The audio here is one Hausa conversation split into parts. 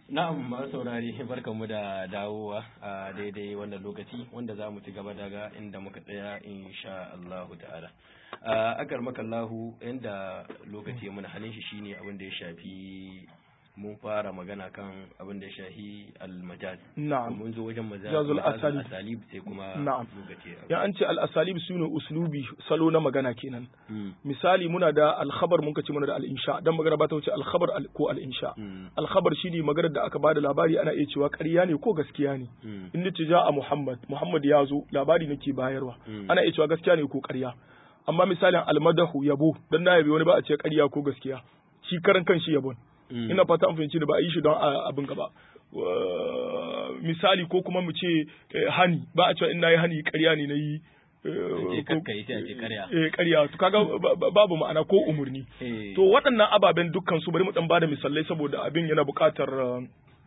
Na'am masu saurari barkanmu da dawowa a daidai wannan lokaci wanda za mu ci gaba daga inda muka tsaya insha Allahu ta'ala. A akar makallahu inda lokaci muna halin shi shine abin da ya shafi mun fara magana kan abin da ya shafi al-majaz. Na'am. Mun zo wajen majaz Jazul asalib. asalib sai kuma Na'am. lokaci. Ya an ce al-asalib sune uslubi salo na magana kenan. Mm. Misali muna da al-khabar mun kace muna da al-insha dan magana ba ta wuce al-khabar al- ko al-insha. Mm. Al-khabar shine maganar da aka bada labari ana iya cewa ƙarya ne ko gaskiya ne. Mm. In nace a Muhammad, Muhammad ya zo labari nake bayarwa. Mm. Ana iya cewa gaskiya ne ko ƙarya. Amma misalin al-madahu yabo dan na yabi wani ba a ce ƙarya ko gaskiya. Shi karan kan shi yabon. Mm. ina fata an fahimci da ba a yi shi don a- abin gaba Wa- misali ko kuma mu ce eh, hani ba a cewa in nayi hani ƙarya ne nayi eh, ce ko- kakka yi sai a ce ƙarya. eh ƙarya to kaga ba- ba- babu ma'ana ko umurni Eh. to waɗannan ababen dukkan su bari mu dan bada misalai saboda abin yana buƙatar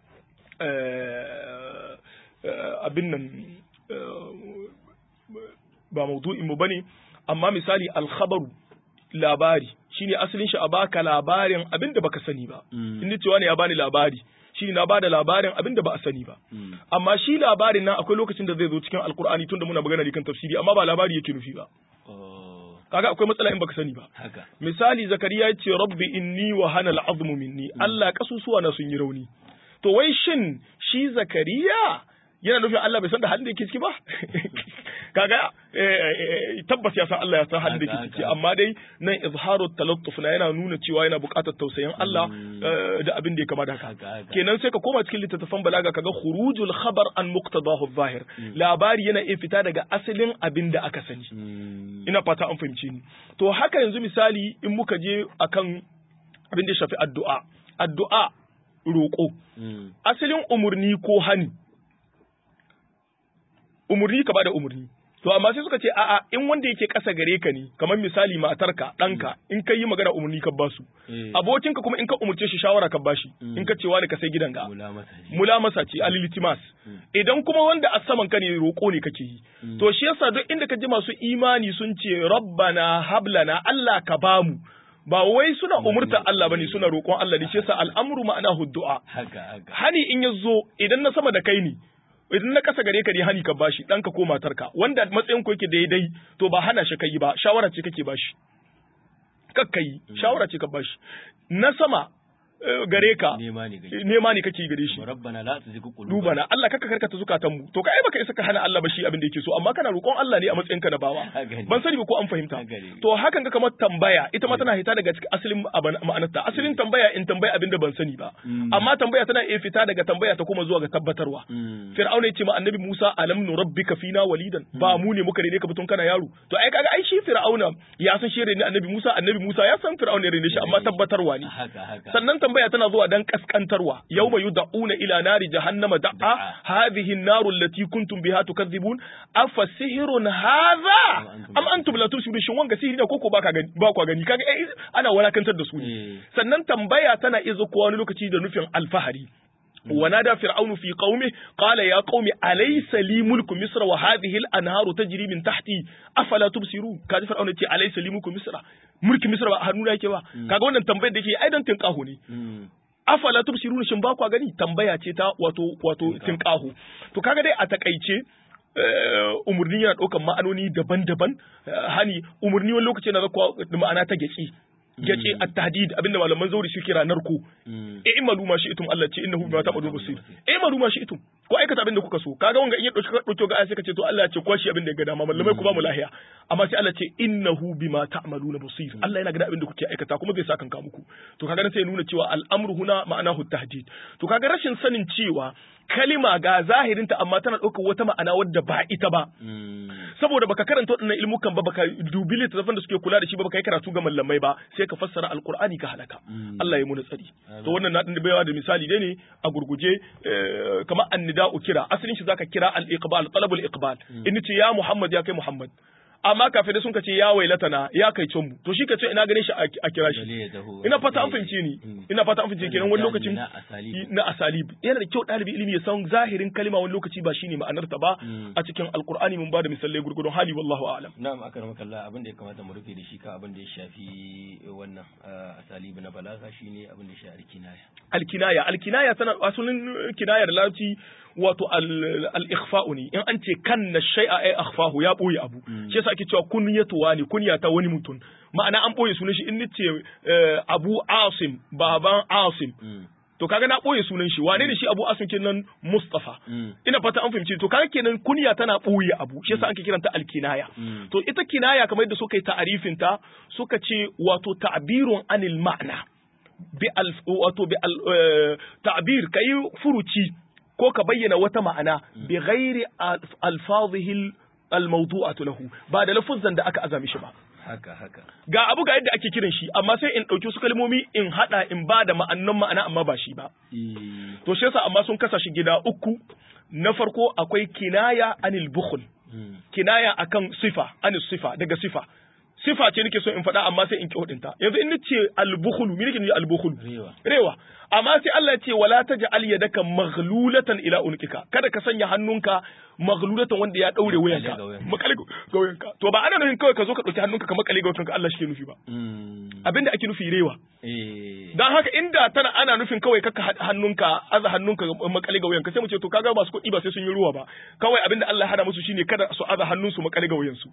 eh, eh, abin nan eh, ba maudu'in mu bane amma misali alkhabaru labari shine asalin shi a baka labarin abin da baka sani ba Mm. in ni cewa ne ya bani labari shine na bada labarin abin da ba a sani ba Mm. amma shi labarin nan akwai lokacin da zai zo cikin alkur'ani tunda muna magana ne kan tafsiri amma ba labari yake nufi ba Oh, kaga akwai matsala in baka sani ba haka. misali zakariya ya ce rabbi inni wa hana al'azmu minni Allah kasusuwa na sun yi rauni to wai shin shi zakariya yana nufin Allah bai san da halin da yake ciki ba kaga eh, eh, tabbas ya san Allah ya san halin da Haka, yake ciki haka. amma dai nan izharu talattuf na yana nuna cewa yana buƙatar tausayin Allah Mm. eh, da abin da ya kama da haka Haka, haka. kenan sai ka koma cikin littattafan balaga kaga khurujul khabar an muqtadahu zahir labari yana iya fita daga asalin abin da aka sani Mm. ina fata an fahimci ni to haka yanzu misali in muka je akan abin da ya shafi addu'a addu'a roƙo Mm. asalin umurni ko hani umurni ka bada umurni to amma sai suka ce a'a in wanda yake ƙasa gare ka ne kamar misali matarka ɗanka in ka yi magana umurni ka basu Eh. abokinka kuma in ka umurce shi shawara ka bashi Mm. in ka ce wani ka sai gidanka Mula masa ne. mulamasa ce alilitimas idan kuma wanda a saman ka ne roƙo ne kake yi to shi yasa duk inda ka ji masu imani sun ce rabbana hablana Allah ka bamu ba wai suna umurta Allah bane suna roƙon Allah ne shi yasa al'amru ma'ana du'a Haka, haka. hani in ya zo idan na sama da kai ne idan na kasa gare ka ne hani ka bashi ɗanka ko matarka wanda matsayin ku yake daidai to ba hana shi kai ba shawara ce kake bashi kakka yi shawara ce ka bashi na sama eh, gare ka Nema ne gari. nema ne kake gare shi Rabbana la tuzigh qulubana. duba na Allah kaka karkata zukatan mu to kai baka isa ka hana Allah ba shi abin da yake so amma kana roƙon Allah ne a matsayin ka na bawa Haka ne. ban sani ba ko an fahimta Haka ne. to hakan ga kamar tambaya ita ma tana hita daga cikin asalin aban- ma'anarta asalin tambaya in tambaya abin da ban sani ba Mm. amma tambaya tana iya fita daga tambaya ta kuma zuwa ga tabbatarwa Mm. Fir'auna ya ce ma annabi Musa alam nurabbika fina walidan ba mu ne muka rene ka tun kana yaro to ai kaga ai shi Fir'auna ya san shi rene annabi Musa annabi Musa ya san Fir'auna ya rene shi amma tabbatarwa ne Haka, haka. sannan tambaya tana zuwa dan kaskantarwa yawma yud'una ila nari jahannama da'a Da'a. hadhihi an-naru allati kuntum biha tukadhibun afa sihrun hadha antum am antum la tusirun shin wanga sihiri ne koko baka gani ba kwa gani kaga eh, ana walakantar da su ne Eh. sannan tambaya tana izo ko wani lokaci da nufin alfahari ونادى فرعون في قومه قال يا قوم أليس لي ملك مصر وهذه الأنهار تجري من تحتي أفلا تبصرون كذا فرعون يقول أليس لي ملك مصر ملك مصر ba a hannuna yake ba kaga wannan tambayar da yake ai dan tinkaho ne Mm. afala tubsiruna shin ba kwa gani tambaya ce ta wato wato tinkaho to kaga dai a takaice eh, umurni yana ɗaukan ma'anoni daban-daban eh, hani umurni wani lokaci yana zakwa da ma'ana ta gyaci gyaci at-tahdid abinda malaman zauri su kira narko Mm. e malu ma shi'tum Allah ce innahu bima ta'malu basir e malu ma shi'tum ko aikata abin da kuka so kaga wanga in ya dauki dauki ga sai ka ce to Allah ya ce kwashi abin da ya ga dama mallamai ku ba mu lahiya amma sai Allah ce innahu bima ta'maluna basir Allah yana ga abin da kuke aikata kuma zai saka muku to kaga nan sai ya nuna cewa al'amru huna ma'anahu tahdid to kaga rashin sanin cewa kalima ga zahirinta amma tana ɗaukar wata ma'ana wadda ba ita ba Mm. saboda baka karanta waɗannan ilmukan ba baka dubi littattafan da suke kula da shi ba baka yi karatu ga mallamai ba sai ka fassara alqur'ani ka halaka Mm. Allah ya muna tsari to wannan na din baiwa da misali dai ne a gurguje eh, kamar annida'u kira asalin shi zaka kira al-iqbal talabul iqbal in ce ya Muhammad ya kai Muhammad amma kafirai sun ce ya wailatana ya kai mu to shi kace ina ganin shi a kira shi ina fata an fahimce ni ina fata an fahimce kenan wani lokacin na asalib yana da kyau ɗalibi ilimi ya san zahirin kalima wani lokaci ba shine ma'anar ta ba a cikin alqur'ani mun bada misalai gurgurdon hali wallahu a'lam na'am akramaka Allah abin da ya kamata mu rufe da shi ka abin da ya shafi wannan asalib na balaga shine abin da ya shafi alkinaya alkinaya alkinaya tana asalin kinayar larabci wato al-ikhfa'u ne in an ce kanna shay'a ay akhfahu ya boye abu shi yasa ake cewa kunyatu wani kunya ta wani mutum ma'ana an boye sunan shi in nace Abu Asim baban Asim to kaga na boye sunan shi wane ne shi Abu Asim kenan Mustafa ina fata an fahimci to kaga kenan kunya tana boye abu shi yasa ake kiranta al-kinaya to ita kinaya kamar yadda suka yi ta'arifin ta suka ce wato ta'birun anil ma'na bi al wato bi al ta'bir kai furuci ko ka bayyana wata ma'ana bi ghairi alfazihi almawdu'atu lahu ba da lafuzan da aka azami shi ba haka haka ga abu ga yadda ake kiran shi amma sai in dauki su kalmomi in hada in ba da ma'annan ma'ana amma ba shi ba to shi yasa amma sun kasa shi gida uku na farko akwai kinaya anil bukhl kinaya akan sifa anil sifa daga sifa sifa ce nake so in faɗa amma sai in ki hudinta yanzu in nace al-bukhlu me nake nufi al-bukhlu rewa rewa amma sai Allah ya ce wala taj'al yadaka maghlulatan ila unkika kada ka sanya hannunka maghlulatan wanda ya daure wuyanka makale ga wuyanka to ba ana nufin kawai ka zo ka dauki hannunka ka makale ga wuyanka Allah shi ke nufi ba abinda ake nufi rewa dan haka inda tana ana nufin kawai kaka hannunka aza hannunka makale ga wuyanka sai mu ce to kaga ba su kuɗi ba sai sun yi ruwa ba kawai abinda Allah ya hada musu shine kada su aza hannunsu makale ga wuyansu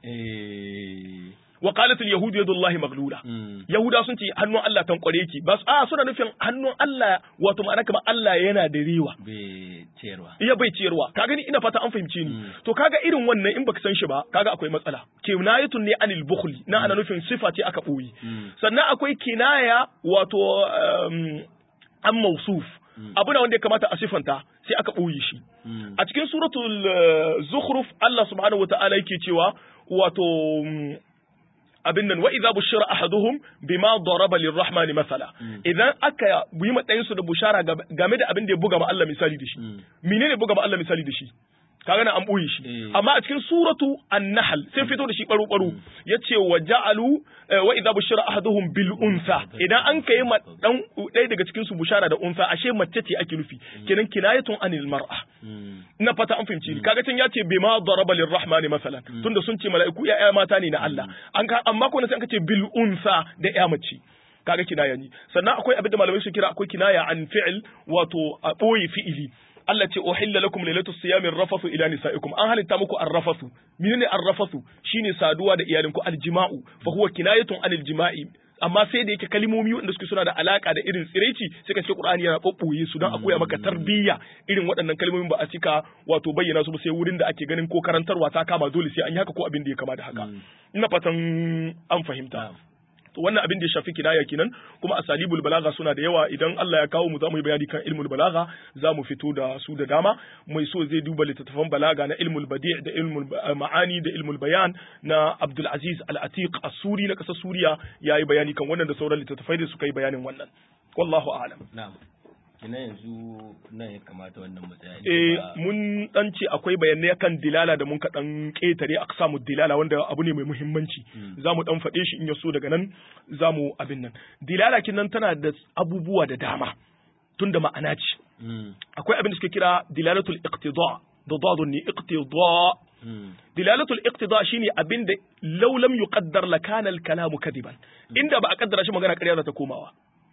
wa qalat al yahud yadullahi maghlula yahuda sun ce hannun Allah tankware yake ba a suna nufin hannun Allah wato ma'ana kamar Allah yana da rewa bai ciyarwa iya bai ciyarwa ka gani ina fata an fahimce ni to kaga irin wannan in baka san shi ba kaga akwai matsala kinayatun ne anil bukhli na ana nufin sifa ce aka boye sannan akwai kinaya wato an mausuf abu na wanda ya kamata a sifanta sai aka ɓoye shi a cikin suratul zukhruf Allah subhanahu wataala yake cewa wato abin nan wa idza bushira ahaduhum bima daraba lirrahmani masala idan aka yi matsayin su da bushara game da abin da ya buga ma Allah misali da shi menene buga ma Allah misali da shi kaga na an boye shi amma a cikin suratu an-nahl sai fito da shi baro baro yace wa ja'alu wa idza bushira ahaduhum bil unsa idan an kai ma dan ɗaya daga cikin su bushara da unsa ashe mace ce ake nufi kenan kinayatun anil mar'a na fata an fahimci ni kaga can yace bima daraba lirrahmani masalan tunda sun ce mala'iku ya mata ne na Allah an ka amma ko sai an ce bil unsa da ya mace kaga kinaya ne sannan akwai abin da malamai su kira akwai kinaya an fi'il wato a boye fi'ili Allah ce uhilla lakum lailatul siyami rafasu ila nisaikum an halitta muku arrafasu menene arrafasu shine saduwa da iyalinku aljima'u fa huwa kinayatun anil jima'i amma sai da yake kalmomi wanda suke suna da alaka da irin tsiraici sai ka ce Qur'ani yana bobboye su don a koya maka tarbiyya irin waɗannan kalmomin ba a cika wato bayyana su ba sai wurin da ake ganin ko karantarwa ta kama dole sai an yi haka ko abin da ya kama da haka ina fatan an fahimta to wannan abin da ya shafi kinaya kenan kuma asalibul balaga suna da yawa idan Allah ya kawo mu za mu yi bayani kan ilmul balaga za mu fito da su da dama mai so zai duba littattafan balaga na ilmul badi' da ilmul ma'ani da ilmul bayan na Abdul Aziz Al-Atiq As-Suri na kasar Suriya yayi bayani kan wannan da sauran littattafai da suka yi bayanin wannan wallahu a'lam na'am kina yanzu nan ya kamata wannan matsaya eh mun dan ce akwai bayanai kan dilala da mun ka dan ketare aka samu dilala wanda abu ne mai muhimmanci zamu dan faɗe shi in ya so daga nan zamu abin nan dilala kin nan tana da abubuwa da dama tunda ma'ana ce akwai abin da suke kira dilalatul iqtida da dadun ne iqtida dilalatul iqtida shine abin da law lam yuqaddar lakana al-kalamu kadiban inda ba a kaddara shi magana ƙarya za ta komawa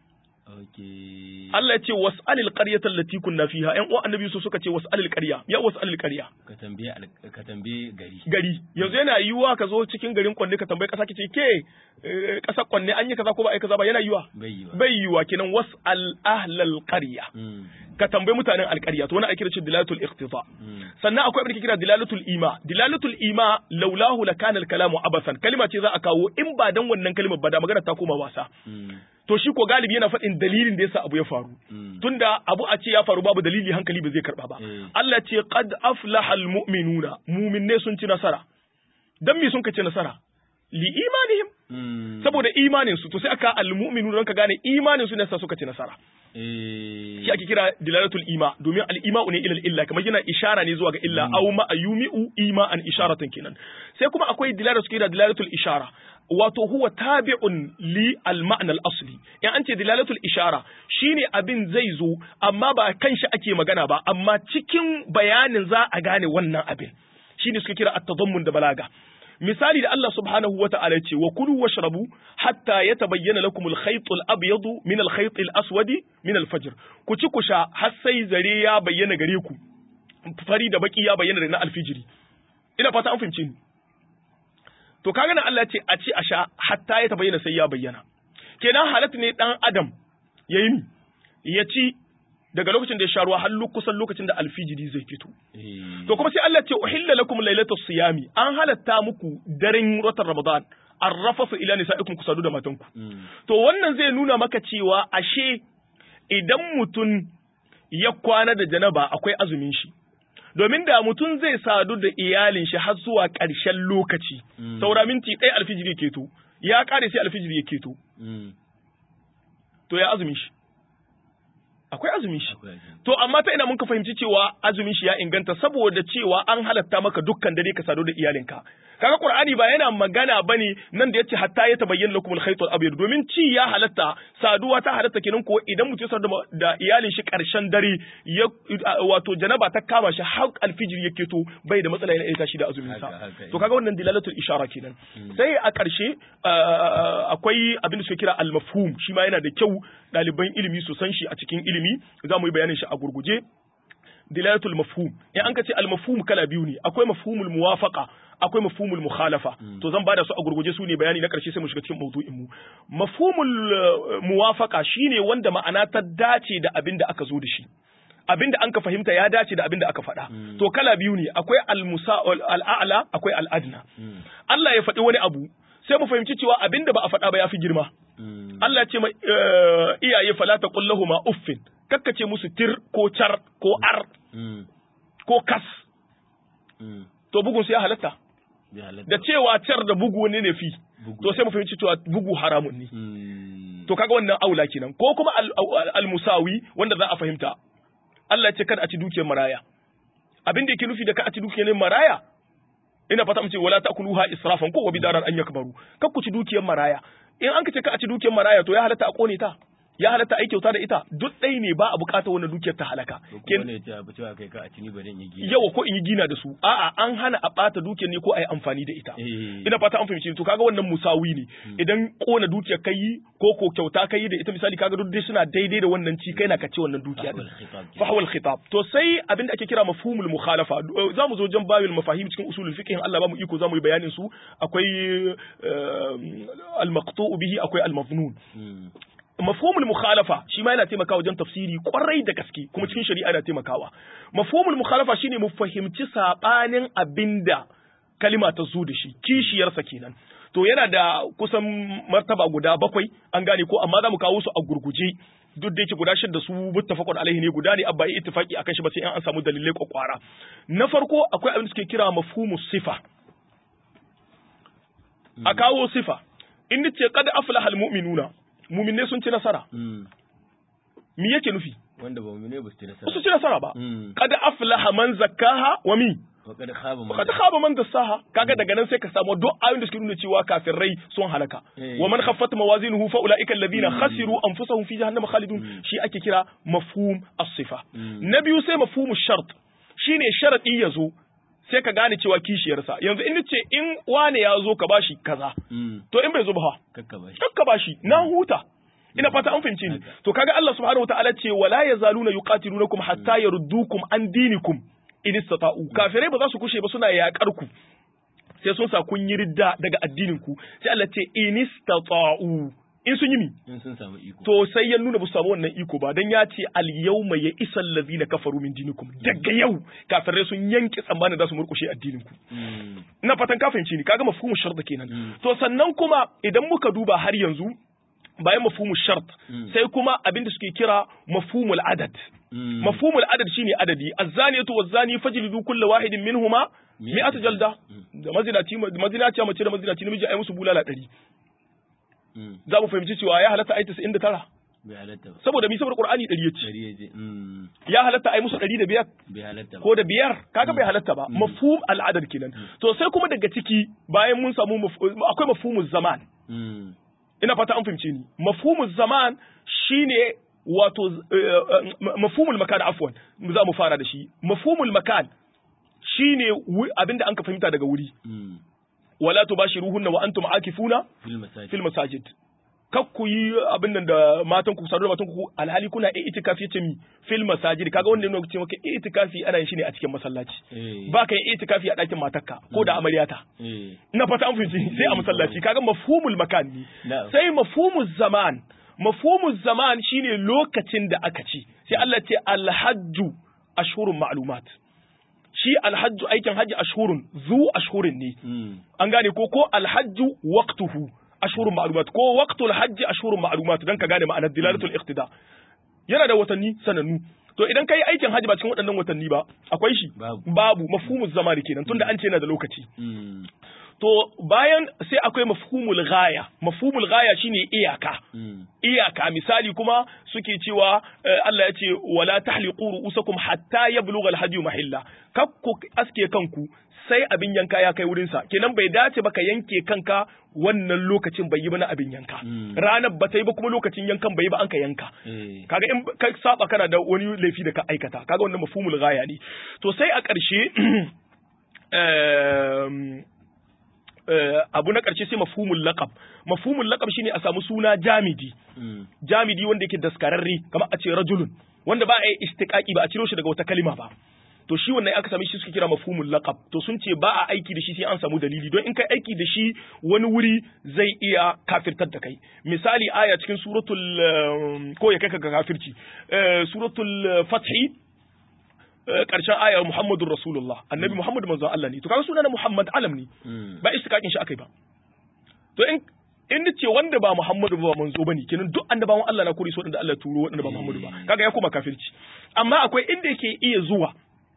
Allah ya ce was'alil qaryata allati kunna fiha ƴan uwan annabi su suka ce was'alil qarya ya was'alil qarya ka tambaye ka tambaye gari gari yanzu yana yiwuwa ka zo cikin garin kwanne ka tambaye kasa kace ke kasa kwanne an yi kaza ko ba ai kaza ba yana yiwuwa bai yiwa bai yiwuwa kenan was'al ahlal qarya ka tambayi mutanen alƙarya to wani ake kira dilalatul iqtida sannan akwai abin da kira dilalatul ima dilalatul ima laulahu lakana al-kalamu abasan kalima ce za a kawo in ba dan wannan kalimar ba da magana ta koma wasa to shi ko galibi yana faɗin dalilin da yasa abu ya faru tunda abu a ce ya faru babu dalili hankali ba zai karba ba Allah ce qad aflaha almu'minuna mu'minne sun ci nasara dan me sun ka ci nasara li imanihim Mm. saboda imanin su to sai aka almu'minu don ka gane imanin su ne sa suka ci nasara Eh. shi ake kira dilalatul ima domin al-ima'u ne ilal illa kamar yana ishara ne zuwa ga illa aw ma ayumi'u ima an isharatan kenan sai kuma akwai dilala suke da dilalatul ishara wato huwa tabi'un li al-ma'na al-asli in an ce dilalatul ishara shine abin zai zo amma ba kan shi ake magana ba amma cikin bayanin za a gane wannan abin shine suke kira at-tadammun da balaga misali da Allah subhanahu wa ta'ala ce wa kulu washrabu hatta yatabayyana lakum al-khayt al-abyad min al-khayt al-aswad min al-fajr ku ci ku sha har sai zare ya bayyana gare ku fari da baki ya bayyana da na alfijiri ina fata an fahimce ni to kaga nan Allah ya ce a ci a sha hatta ya tabayyana sai ya bayyana kenan halatta ne dan adam yayi ni ya ci daga lokacin da ya sha ruwa har kusan lokacin da alfijiri zai fito Eh. To kuma sai Allah ce uhilla lakum lailatus siyami an halatta muku daren watan Ramadan arrafasu ila nisaikum kusadu da matanku. Mm. To wannan zai nuna maka cewa ashe idan mutum ya kwana da janaba akwai azumin shi. Domin da mutum zai sadu da iyalin shi har zuwa ƙarshen lokaci, Mm. saura minti ɗaya alfijiri ya keto, ya ƙare sai alfijiri ya keto, Mm. to ya azumin shi. Akwai azumin shi. Akwai ajin. To amma ta ina mun ka fahimci cewa azumin shi ya inganta saboda cewa an halatta maka dukkan dare ka sadu da iyalinka. Kaga Qur'ani ba yana magana bane nan da yace hatta ya tabayyana lakum al-khayt al-abyad domin ci ya halatta saduwa ta halatta kenan ko idan mutum ya sadu da- da iyalin shi karshen dare ya wato janaba ta kama shi har alfijir yake to bai da matsala yana iya tashi da azumin sa. Haka, haka, To kaga wannan dilalatul ishara kenan. Sai a ƙarshe uh, akwai abin da suke kira al-mafhum shi ma yana da kyau ɗaliban ilimi su san shi a cikin ilimi za mu yi bayanin shi a gurguje dilalatul mafhum in an ka ce al-mafhum kala biyu ne akwai mafhumul muwafaqa akwai mafhumul mukhalafa to zan bada su a gurguje su ne bayani na karshe sai mu shiga cikin mawdu'in mu mafhumul uh, muwafaqa shine wanda ma'ana ta dace da abin da aka zo da shi abin da an ka fahimta ya dace da abin da aka faɗa to kala biyu ne akwai al-musa al-a'la akwai al-adna Mm. Allah ya faɗi wani abu sai mu fahimci cewa abin da ba a faɗa ba ya fi girma Mm. Allah ya ce ma eh, iyaye fala ta kullahu ma uffin kakkace musu tir ko char ko ar Mm. ko kas Mm. to bugun su ya halatta Bai halatta. da cewa car da bugu ne ne fi Bugu. to sai mu fahimci cewa bugu haramun ne Mm. to kaga wannan aula kenan ko kuma al- al- al-musawi wanda za a fahimta Allah ya ce kada a ci dukiyar maraya abin da yake nufi da ka a ci dukiyar maraya ina fata mu ce wala ta'kuluha israfan ko wa bidaran an yakbaru kar ku ci dukiyar maraya in an ka ce ka a ci dukiyar maraya to ya halatta a kone ta ya halatta a yi kyauta da ita duk ɗai ne ba a buƙatar wannan dukiyar ta halaka Ko Ken- kuma ne ce abu cewa kai ka a cini bari in yi gina. yawa ko in yi gina da su a'a an hana a ɓata dukiyar ne ko a yi amfani da ita Eh. ina fata an fahimci to kaga wannan musawi ne idan kona dukiyar kai yi ko ko kyauta kai yi da ita misali kaga duk dai suna daidai da wannan ci kai na kace wannan dukiya din Fahwal khitab kenan. fahwal khitab to sai abinda ake kira mafhumul mukhalafa za mu zo jan babil mafahim cikin usulul fiqh in Allah ba mu iko za mu yi bayanin su akwai al maqtu bihi akwai al mafnun Mm. mafhumul mukhalafa shi ma yana taimakawa wajen tafsiri kwarai da gaske kuma cikin shari'a yana taimakawa mafhumul mukhalafa shine mu fahimci sabanin abinda kalima ta zo da shi kishiyarsa kenan to yana da kusan martaba guda bakwai an gane ko amma za mu kawo su a gurguje duk da yake guda shida su muttafaqun alaihi ne guda ne abba yi ittifaqi akan shi ba sai an samu dalilai kwakwara na farko akwai abin da suke kira mafhumus sifa a kawo sifa in ce qad aflaha almu'minuna mu'minne sun ci nasara Mm. me yake nufi Wanda ba mu ne ba su ci ba nasara. su ci nasara ba Mm. qad aflaha man zakkaha wa mi Wa kad khaba man qad khaba man dassaha kaga daga nan sai ka samu duk ayoyin da suke nuna cewa kafirai sun halaka Eh. wa man khaffat mawazinuhu fa ulaika alladhina khasiru anfusahum fi jahannama khalidun shi ake kira mafhum as-sifa Mm. na biyu sai mafhumu shart shine sharadi yazo sai ka gane cewa kishiyarsa yanzu in ce in wane ya zo ka bashi kaza Mm. to in bai zo ba fa Kakka ba shi. kakka bashi na huta ina fata an fahimce ni to kaga Allah subhanahu wataala ce wala yazaluna yuqatilunakum hatta yaruddukum an dinikum in istata'u kafirai ba za su kushe ba suna yakar ku sai sun sa kun yi ridda daga addinin ku sai Allah ce in istata'u in sun yi mi In sun samu iko. to sai ya nuna ba su samu wannan iko ba dan ya ce al yawma ya isal ladina kafaru min dinikum daga yau kafirai sun yanke tsammanin za su murkushe addinin ku Mm. ina fatan ka fahimci ni kaga mafhumu sharda kenan Mm. to sannan kuma idan muka duba har yanzu bayan mafhumul shart sai kuma abin da suke kira mafhumul adad mafhumul adad shine adadi az-zaniyatu waz-zani fajlidu kullu wahidin minhuma mi'atu jalda da mazinaci mazinaci mace da mazinaci namiji ai musu bulala 100 za mu fahimci cewa ya halatta ai 99 bai halatta ba saboda mi saboda qur'ani 100 yace Bari ya je. Mm. ya halatta ai musu 100 da biyar bai halatta ba ko da biyar kaga bai halatta ba mafhum al'adar kenan to sai kuma daga ciki bayan mun samu maf- akwai mafhumuz zaman Mm. ina fata an fahimce ni mafhumuz zaman shine wato eh, eh, mafhumul makan afwan za mu fara da shi mafhumul makan shine wu- abinda an ka fahimta daga wuri Mm. wala tubashiruhunna wa antum akifuna fil masajid fil masajid kak ku yi abin nan da matan ku sadu da matan ku alhali kuna iya itikafi yace mi fil masajid kaga wanda yana ce maka itikafi ana yin shi ne a cikin masallaci eh ba ka yi itikafi a ɗakin matarka ko da amaryata eh ina fata an fahimci sai a masallaci kaga mafhumul makan ne na'am sai mafhumul zaman mafhumul zaman shine lokacin da aka ci sai Allah ce alhajju ashhurun ma'lumat shi alhajju aikin haji ashhurun zu ashhurin ne Mm. an gane ko ko alhajju waqtuhu ashhurun ma'lumat ko waqtul hajji ashhurun ma'lumat dan ka gane ma'anar dilalatul iqtida yana da watanni sanannu to idan kai aikin haji ba cikin waɗannan watanni ba akwai shi Babu. babu mafhumuz zamani kenan tunda an ce yana da lokaci Mm. to bayan sai akwai mafhumul ghaya mafhumul ghaya shine iyaka Mm. iyaka misali kuma suke cewa eh, Allah ya ce wala tahliqu ru'usakum hatta yablugha al-hadi mahilla kakku aske kanku sai abin yanka ya kai wurin sa kenan bai dace ba ka yanke kanka wannan lokacin bai yi ba na abin yanka Mm. ranar ba ta yi ba kuma lokacin yankan bai yi ba an ka yanka eh kaga in ka saba kana da wani laifi da ka aikata kaga wannan mafhumul ghaya ne to sai a ƙarshe em, eh, abu na ƙarshe sai mafhumul laqab mafhumul laqab shine a samu suna jamidi Mm. jamidi wanda yake daskararre kamar a ce rajulun wanda ba a yi istiqaqi ba a ciro shi daga wata kalima ba to shi wannan aka sami shi suke kira mafhumul laqab to sun ce ba a aiki da shi sai an samu dalili don in kai aiki da shi wani wuri zai iya kafirtar da kai misali aya cikin suratul um, ko ya kai ka ga kafirci Eh, suratul eh, fathi eh, karshen ayar muhammadur rasulullah annabi muhammad manzon Allah ne to kaga sunan muhammad alam ne Mm. ba istiqaqin shi akai ba to in in da ce wanda ba Muhammadu ba manzo bane kenan duk annabawan Allah na kore su wanda Allah ya turo wanda ba Muhammadu ba kaga ya koma kafirci amma akwai inda yake iya zuwa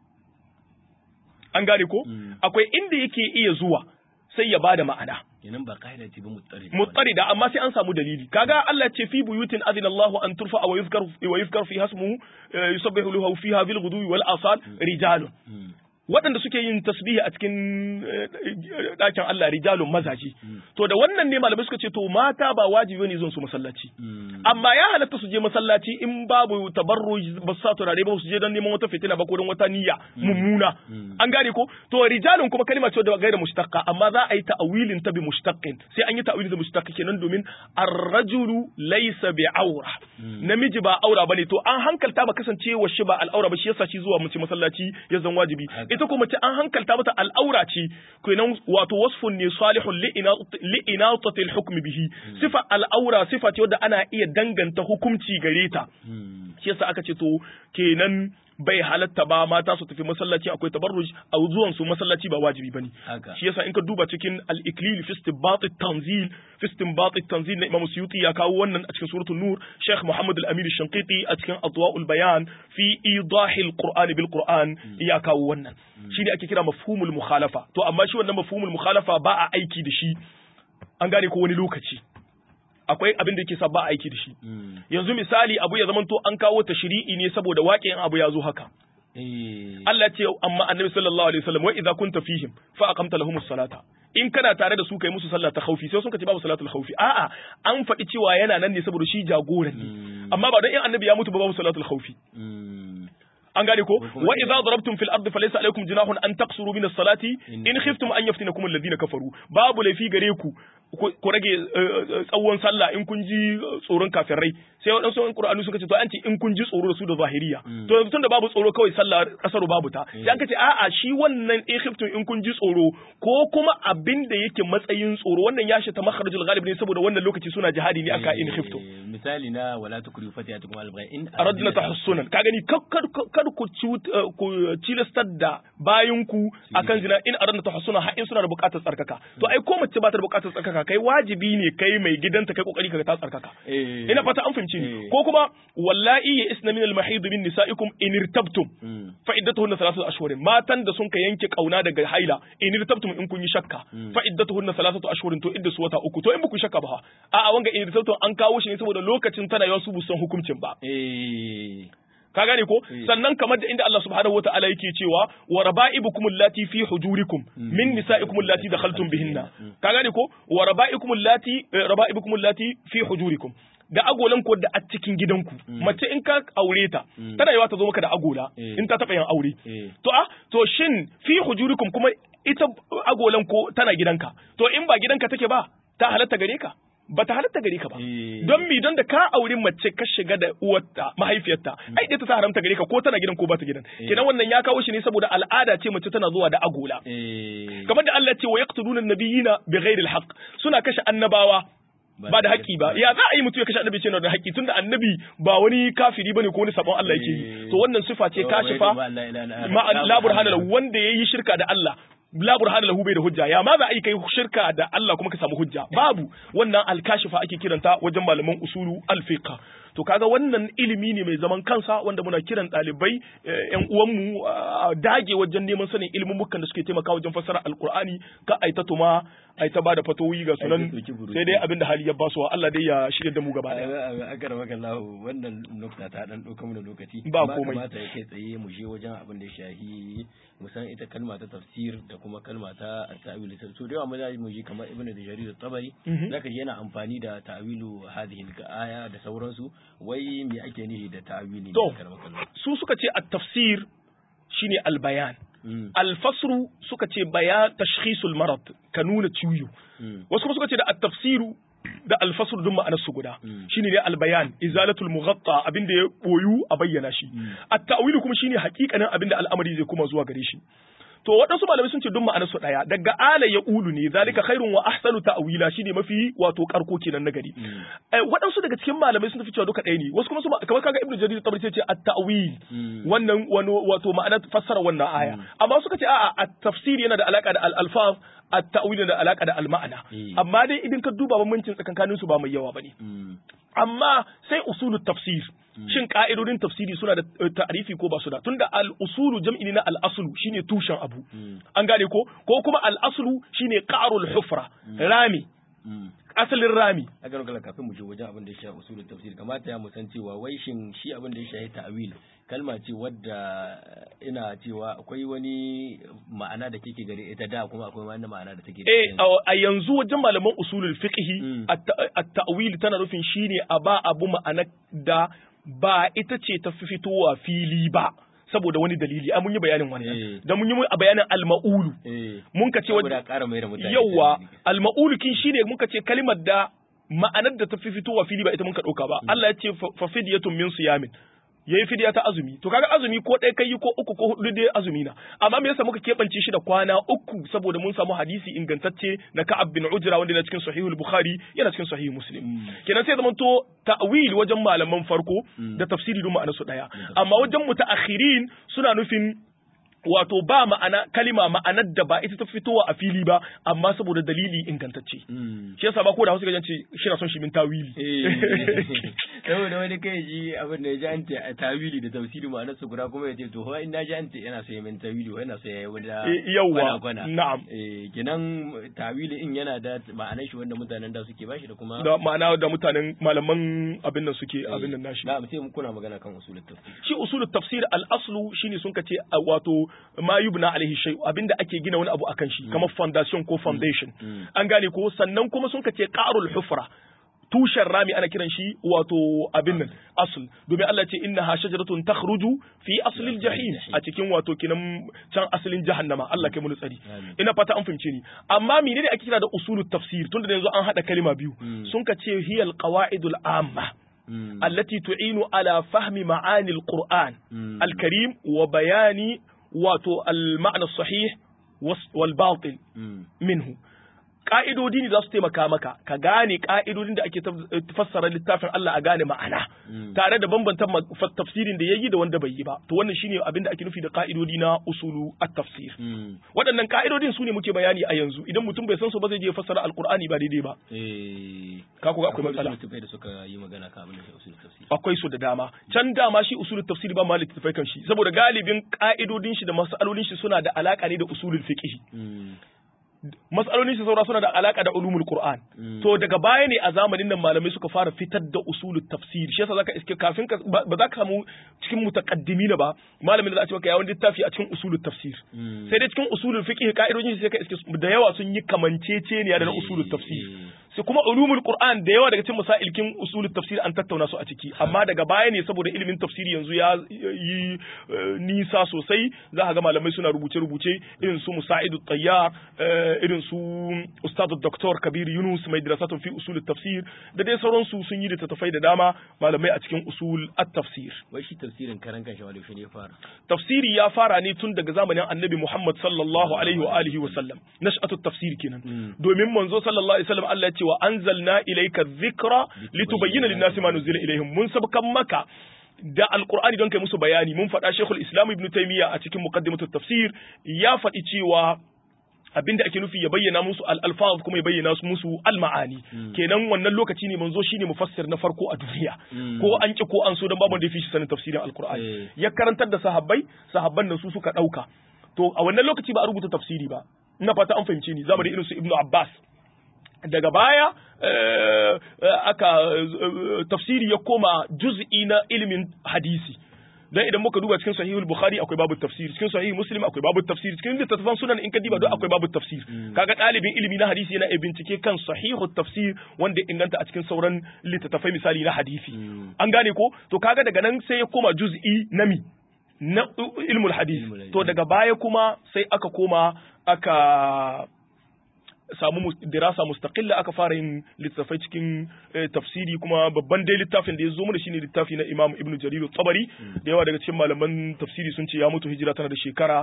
an gane ko Mm. akwai inda yake iya zuwa sai ya bada ma'ana kenan ba kaida ce ba mutsari mutsarida amma sai an samu dalili kaga Allah ya ce fi buyutin adina Allahu an turfa wa yuzkar wa yuzkar fi hasmuhu eh, yusabbihu lahu fiha bil ghudwi wal asal rijalun Mm. waɗanda suke yin tasbihi a cikin eh, ɗakin Allah rijalun mazaji to da wannan ne malamai suka ce to mata ba wajibi ne zuwan su masallaci Mm. amma ya halatta su je masallaci in babu tabarruj ba su sa turare ba su je don neman wata fitina ba ko don wata niyya mummuna Mm. an gane ko to rijalun kuma kalma ce da gaira mushtaqqa amma za a yi ta'awilin ta bi mushtaqin sai an yi ta'awilin da mushtaqqa kenan domin ar-rajulu laysa bi aura Mm. namiji ba aura bane to an hankalta ba kasancewa shi ba al'aura ba shi yasa shi zuwa mace masallaci ya zan wajibi Haka. ita kuma mace an hankalta mata al'aura ce kenan wato wasfun ne salihun li'inatati al-hukm bihi sifa al'aura sifa ce wadda ana iya danganta hukunci gare ta Mm. shi yasa aka ce to kenan bai halatta ba mata su tafi masallaci akwai tabarruj a zuwan su masallaci ba wajibi bane haka shi yasa in ka duba cikin al-iklil fi istinbat at-tanzil fi istinbat at-tanzil na Imam Suyuti ya kawo wannan a cikin suratul nur Sheikh Muhammad al-Amin al-Shanqiti a cikin adwa'ul bayan fi idahil qur'an bil qur'an ya kawo wannan shi ne ake kira mafhumul mukhalafa to amma shi wannan mafhumul mukhalafa ba a aiki da shi an gane ko wani lokaci akwai abin da yake sa ba a aiki da shi Mm. yanzu misali abu ya zamanto an kawo tashri'i ne saboda waƙin abu ya zo haka eh Allah ya ce amma annabi sallallahu alaihi wasallam wa idza kunta fihim fa aqamta lahumus salata in kana tare da su kai musu sallah ta khaufi sai sun ce babu salatul khaufi a'a an faɗi cewa yana nan ne saboda shi jagoran ne Mm. amma ba don in annabi ya mutu ba babu salatul khaufi Mm. an gane ko kuma wa idza darabtum fil ardi falaysa alaykum junahun an taqsuru min as-salati in khiftum an yaftinakum alladhina kafaru babu laifi gare ku ku ku rage eh, tsawon sallah in kun ji eh, tsoron kafirai sai waɗansu in Qur'ani suka ce to an ce in kun ji tsoro da su da zahiriya Mm. to yanzu tunda babu tsoro kawai sallah kasaru babu ta sai aka ce a'a shi wannan in khiftum in kun ji tsoro ko kuma abin da yake matsayin tsoro wannan ya shi ta makharajul ghalib ne saboda wannan lokaci suna jihadi ne aka in khiftum Eh, misali na wala tukrihu fatiyatukum al-baghi in aradna tahassunan ka gani kar kar- kar ku cut- eh, ku cilastar da bayanku akan zina in aradna tahassunan har in suna da buƙatar tsarkaka to ai ko mace ba ta da buƙatar tsarkaka tsarkaka kai wajibi ne kai mai gidanta kai kokari kaga ta tsarkaka Eh. ina fata an fahimci ni Eh. ko kuma wallahi ya isna min al-mahid min nisaikum in irtabtum Mm. fa iddatuhunna thalathatu ashhurin matan da sun ka yanke kauna daga haila in irtabtum in kun yi shakka fa iddatuhunna thalathatu ashhurin to idda su wata uku to in buku shakka ba ha a'a wanga in irtabtum an kawo shi ne saboda lokacin tana yawan su busan hukuncin ba Eh. ka gane ko Eh. sannan kamar da inda Allah subhanahu wataala yake cewa wa raba'ibukum allati fi hujurikum min nisa'ikum allati dakhaltum bihinna ka gane ko wa raba'ikum allati eh, raba'ibukum allati fi hujurikum da agolan ko da a cikin gidanku mace in ka aure ta tana yawa ta zo maka da agola Eh. in ta taba yin aure Eh. to a to shin fi hujurikum kuma ita agolan ko tana gidanka to in ba gidanka take ba ta halatta gare ka ba ta halatta gare ka ba Eh. don mi don da ka auri mace ka shiga da uwarta mahaifiyarta ai ita ta haramta gare ka ko tana gidan ko ba ta gidan kenan wannan ya kawo shi ne saboda al'ada ce mace tana zuwa da agola Eh. kamar da Allah ce wa yaqtuluna nabiyina bighairi alhaq suna kashe annabawa ba da haƙƙi ba ya za a yi mutum ya kashe annabi ce na da haƙƙi tunda annabi ba wani kafiri bane ko wani sabon Allah yake yi to wannan sifa ce kashifa ma la burhana lahu wanda yayi shirka da Allah la burhana lahu bai da hujja ya ma za a yi kai shirka da Allah kuma ka samu hujja babu wannan alkashifa ake kiranta wajen malaman usulu alfiqa to kaga wannan ilimi ne mai zaman kansa wanda muna kiran ɗalibai yan uwanmu a dage wajen neman sanin ilimin mukan da suke taimaka wajen fassara alqur'ani ka aita tuma aita ba da fatoyi ga sunan sai dai abinda hali ya basuwa Allah dai ya shirya da mu gaba daya akar maka Allah wannan nukta ta dan dauka mu da lokaci Ba komai. kamata ya kai tsaye mu je wajen abin da ya shahi mu san ita kalma ta tafsir da kuma kalma ta ta'wil so da yawa mu za mu ji kamar ibnu da jarir tabari Mhm. zaka ji yana amfani da ta'wilu hadhihi al-aya da sauransu wai me ake nihi da ta'wili To. ne akar maka Allah su suka ce at-tafsir shine al-bayan Mm, al-fasru suka ce bayan tashkhisul marad ka nuna ciwo mm, wasu kuma suka ce da at-tafsiru da al-fasr duk ma'anar su guda Mm. shine ne al-bayan izalatul mughatta abinda ya boyu a bayyana shi at-ta'wil kuma shine hakikanin abinda al'amari zai kuma zuwa gare shi to waɗansu malamai sun ce duk ma'anar su daya daga ala ya ulu ne zalika khairun wa ahsanu ta'wila shine mafi wato karko kenan na gari mm, Eh, waɗansu daga cikin malamai sun tafi cewa duka ɗaya ne wasu kuma su ma- kamar kaga ibnu jarir tabari ce at-ta'wil mm. wannan wani wato ma'ana fassara wannan aya amma suka ce a'a at-tafsir yana da alaka da al-alfaz at-ta'wil yana da alaka da al-ma'ana Eh. amma dai idan ka duba bambancin tsakankanin su ba mai yawa bane Mm, amma sai usulut tafsir shin ka'idodin tafsiri suna da eh, ta'rifi ko ba su da tunda al-usulu jam'i ne na al-aslu shine tushen abu mm, an gane ko ko kuma al-aslu shine qarul hufra rami mm. asalin rami aka rokala kafin mu je wajen abin da ya shafi usulul tafsir kamata ya mu san cewa wai shin shi abin da ya shafi ta'wil kalma ce wadda ina cewa akwai wani ma'ana da kike gare ita da kuma akwai wani ma'ana da take da Eh, yanzu. a a yanzu wajen malaman usulul fiqhi Mm. at- at-ta'wil tana nufin shine a ba abu ma'ana da ba ita ce ta fi fitowa fili ba saboda wani dalili ai mun yi bayanin Eh. wannan da mun yi a bayanin al-ma'ulu eh mun ka ce saboda wajen ƙara mai da mutane yawa sani. al-ma'ulu kin shine mun ka ce kalimar da ma'anar da ta fi fitowa fili ba ita mun ka dauka ba Allah ya ce fa fa fidyatun min siyamin yayi fidiya ta azumi to kaga azumi ko ɗaya kai ko uku ko hudu dai azumi na amma me yasa muka keɓance shi da kwana uku saboda mun samu hadisi ingantacce na Ka'ab bin Ujra wanda yana cikin Sahihul Bukhari yana cikin Sahih Muslim Mm. kenan sai zaman to ta'wil wajen malaman farko Mm. da tafsiri duk ma'anar su daya amma wajen mutaakhirin suna nufin wato ba ma'ana kalima ma'anar da ba ita ta fitowa a fili ba amma saboda dalili ingantacce Mm. shi yasa ba ko da Hausa gajan ce shi na son shi min tawili Eh, saboda wani kai ji abin da ya ji an ce a tawili da tafsiri ma'anar su guda kuma ya ce to in na ji an ce yana so ya min tawili ko yana so ya yi wani Eh, yawwa, kwana na'am. eh kenan tawili in yana da ma'anar shi wanda mutanen da suke bashi da kuma da ma'ana da mutanen malaman abin nan suke abin nan nashi na'am sai mu kuna magana kan usulul tafsir shi usulul tafsir al-aslu shine sun kace a wato ma yubna alaihi shay abinda ake gina wani abu akan shi kamar foundation ko foundation Mm. an gane ko sannan kuma sun kace qarul hufra tushen rami ana kiran shi wato abin nan asl domin Allah ce innaha shajaratun takhruju fi aslil jahim a cikin wato kinan can asalin jahannama Allah kai mu tsari Amin. ina fata an fahimce ni amma menene ake kira da usulut tafsir tunda da yanzu an hada kalima biyu Mm. sun kace hiyal qawaidul amma Mm. التي تعين على فهم معاني القرآن مم. الكريم وبيان واتو المعنى الصحيح والس- والباطل Mm. منه ka'idodi ne za su taimaka maka ka gane ka'idodin da ake fassara littafin Allah a gane ma'ana tare da bambanta tafsirin da yayi da wanda bai yi ba to wannan shine abin da ake nufi da ka'idodi na usulu at-tafsir waɗannan ka'idodin su ne muke bayani a yanzu idan mutum bai san su ba zai je fassara alqur'ani ba daidai ba ka ku akwai matsala da suka yi magana kan abin da usul tafsir akwai su da dama can dama shi usulul tafsir ba malik tafai kan shi saboda galibin ka'idodin shi da mas'alolin shi suna da alaka ne da usulul fiqh matsalolin shi saura suna da alaka da ulumul qur'an to daga baya ne a zamanin nan malamai suka fara fitar da usulul tafsir shi yasa zaka iske kafin ka ba za ka samu cikin mutaqaddimina ba malamin da za a ce maka yawon littafi a cikin usulul tafsir sai dai cikin usulul fiqh ka'idojin sai ka iske da yawa sun yi kamanceceniya da na usulul tafsir sai kuma ulumul qur'an da yawa daga cikin masailkin usulul tafsir an tattauna su a ciki amma daga baya ne saboda ilimin tafsiri yanzu ya yi nisa sosai za ka ga malamai suna rubuce rubuce irin su musaidu tayyar irin su ustadu doktor kabir yunus mai dirasatun fi usul tafsir da dai sauransu sun yi littattafai da dama malamai a cikin usul at-tafsir wai shi tafsirin karan kan shawali shi ne fara tafsiri ya fara ne tun daga zamanin annabi muhammad sallallahu alaihi wa alihi wa sallam nash'atu tafsir kenan domin manzo sallallahu alaihi wasallam Allah ya ce wa anzalna ilayka dhikra litubayyana lin-nasi ma nuzila ilayhim mun sabkan maka da alkur'ani don kai musu bayani mun faɗa shekul islam ibn taymiya a cikin muqaddimatut tafsir ya faɗi cewa abinda ake nufi ya bayyana musu al-alfaz kuma ya bayyana musu al-ma'ani kenan wannan lokaci ne manzo shine mufassir na farko a duniya ko an ki ko an so dan babu da yafi shi sanin tafsirin al-qur'ani ya karantar da sahabbai sahabban nan su suka dauka to a wannan lokaci ba a rubuta tafsiri ba ina fata an fahimce ni zamanin irin su ibnu abbas daga baya aka tafsiri ya koma juz'i na ilimin hadisi dan idan muka duba cikin sahihul bukhari akwai babu tafsir cikin sahih muslim akwai babu tafsir cikin littattafan sunan in ka diba duk akwai babu tafsir kaga dalibin ilimi na hadisi yana bincike kan sahihu tafsir wanda inganta a cikin sauran littattafai misali na hadisi an gane ko to kaga daga nan sai ya koma juz'i na mi na ilmul hadis to daga baya kuma sai aka koma aka samu dirasa mustaqilla aka fara yin littafai cikin tafsiri kuma babban dai littafin da ya zo mana shine littafi na Imam Ibn Jarir tabari da yawa daga cikin malaman tafsiri sun ce ya mutu hijira tana da shekara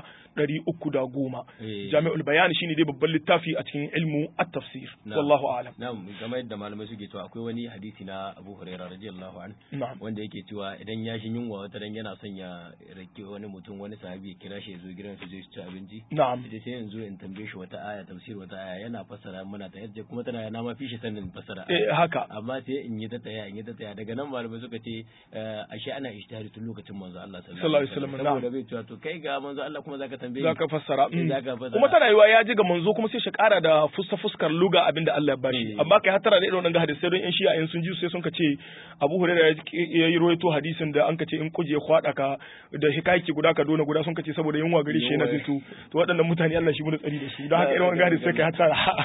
310 Jami'ul Bayan shine dai babban littafi a cikin ilmu at-tafsir wallahu a'lam na'am game da malamai suke cewa akwai wani hadisi na Abu Hurairah radiyallahu anhu wanda yake cewa idan ya shi yunwa wata dan yana son ya rake wani mutum wani sahabi ya kira shi ya zo gidan su je su ci abinci na'am sai yanzu in tambaye shi wata aya tafsir wata aya yana fassara muna ta yadda kuma tana na ma fi shi sanin fassara eh haka amma sai in yi ta taya in yi ta taya daga nan malamai suka ce ashe ana ishtihari tun lokacin manzo Allah sallallahu alaihi wasallam saboda bai cewa to kai ga manzo Allah kuma zaka tambaye zaka fassara zaka fassara kuma tana yiwa ya ji ga manzo kuma sai shi kara da fuska fuskar luga abinda Allah ya bashi amma kai hatara da irin wannan hadisi don in shi'a in sun ji sai sun ka ce Abu Hurairah ya yi rawaito hadisin da an ka ce in kuje kwada ka da hikayaki guda ka dona guda sun ka ce saboda yunwa gari shi yana fito to waɗannan mutane Allah shi mu da tsari da su don haka irin wannan hadisi sai kai hatara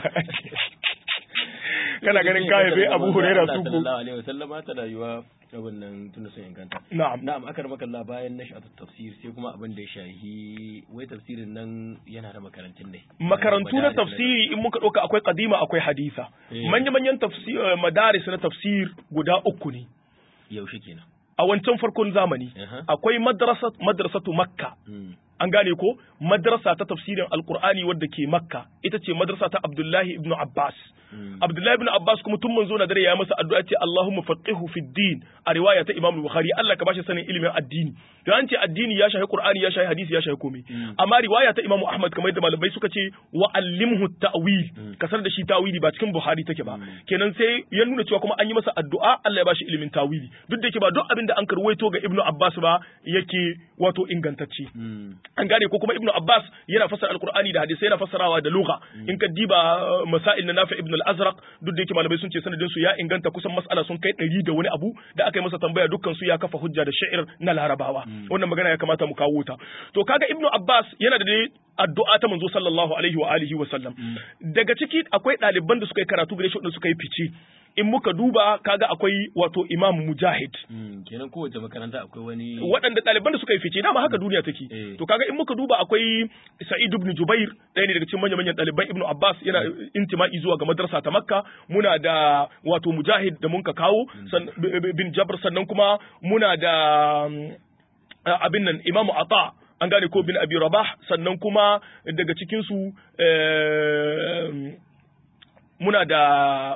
kana ganin kaya bai Abu Hurairah su ko sallallahu alaihi wasallama ta rayuwa abin nan tun sun inganta na'am na'am akar makalla bayan nashatu tafsir sai kuma abin da ya shahi wai tafsirin nan yana da makarantun ne makarantu na tafsiri in muka ɗauka akwai kadima akwai hadisa manya-manyan tafsir madaris na tafsir guda uku ne yaushe kenan a wancan farkon zamani akwai madrasatu makka an gane ko madrasa ta tafsirin alkur'ani wadda ke makka ita ce madrasa ta abdullahi ibn abbas abdullahi ibn abbas kuma tun manzo na dare ya masa addu'a ce allahumma faqihu fi din a riwaya ta imam bukhari allah ka bashi sanin ilimin addini to an ce addini ya shahi qur'ani ya shahi hadisi ya shahi komai amma riwaya ta imam ahmad kamar yadda malamai suka ce wa allimhu ta'wil kasar da shi tawili ba cikin buhari take ba kenan sai ya nuna cewa kuma an yi masa addu'a allah ya bashi ilimin tawili duk da yake ba duk abin da an karwaito ga ibnu abbas ba yake wato ingantacce an gane ko kuma ibnu abbas yana fassara alqur'ani da hadisi yana fassarawa da lugha in ka diba masail na nafi ibn al-azraq duk da yake malamai sun ce sanadin su ya inganta kusan mas'ala sun kai ɗari da wani abu da aka yi masa tambaya dukkan su ya kafa hujja da sha'ir na larabawa wannan magana ya kamata mu kawo ta to kaga ibnu abbas yana da addu'a ta manzo sallallahu alaihi wa alihi wa sallam daga ciki akwai ɗaliban da suka yi karatu gare shi wanda suka yi fice in muka duba kaga akwai wato imam mujahid kenan kowace makaranta akwai wani waɗanda ɗaliban da suka yi fice dama haka duniya take to kaga in muka duba akwai sa'id ibn jubair ɗaya ne daga cikin manyan manyan ɗaliban ibnu abbas yana intima'i zuwa ga madrasa ta makka muna da wato mujahid da mun ka kawo bin jabr sannan kuma muna da abin nan imamu ata an gane ko bin abi rabah sannan kuma daga cikin su muna da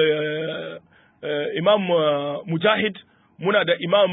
imam mujahid muna da imam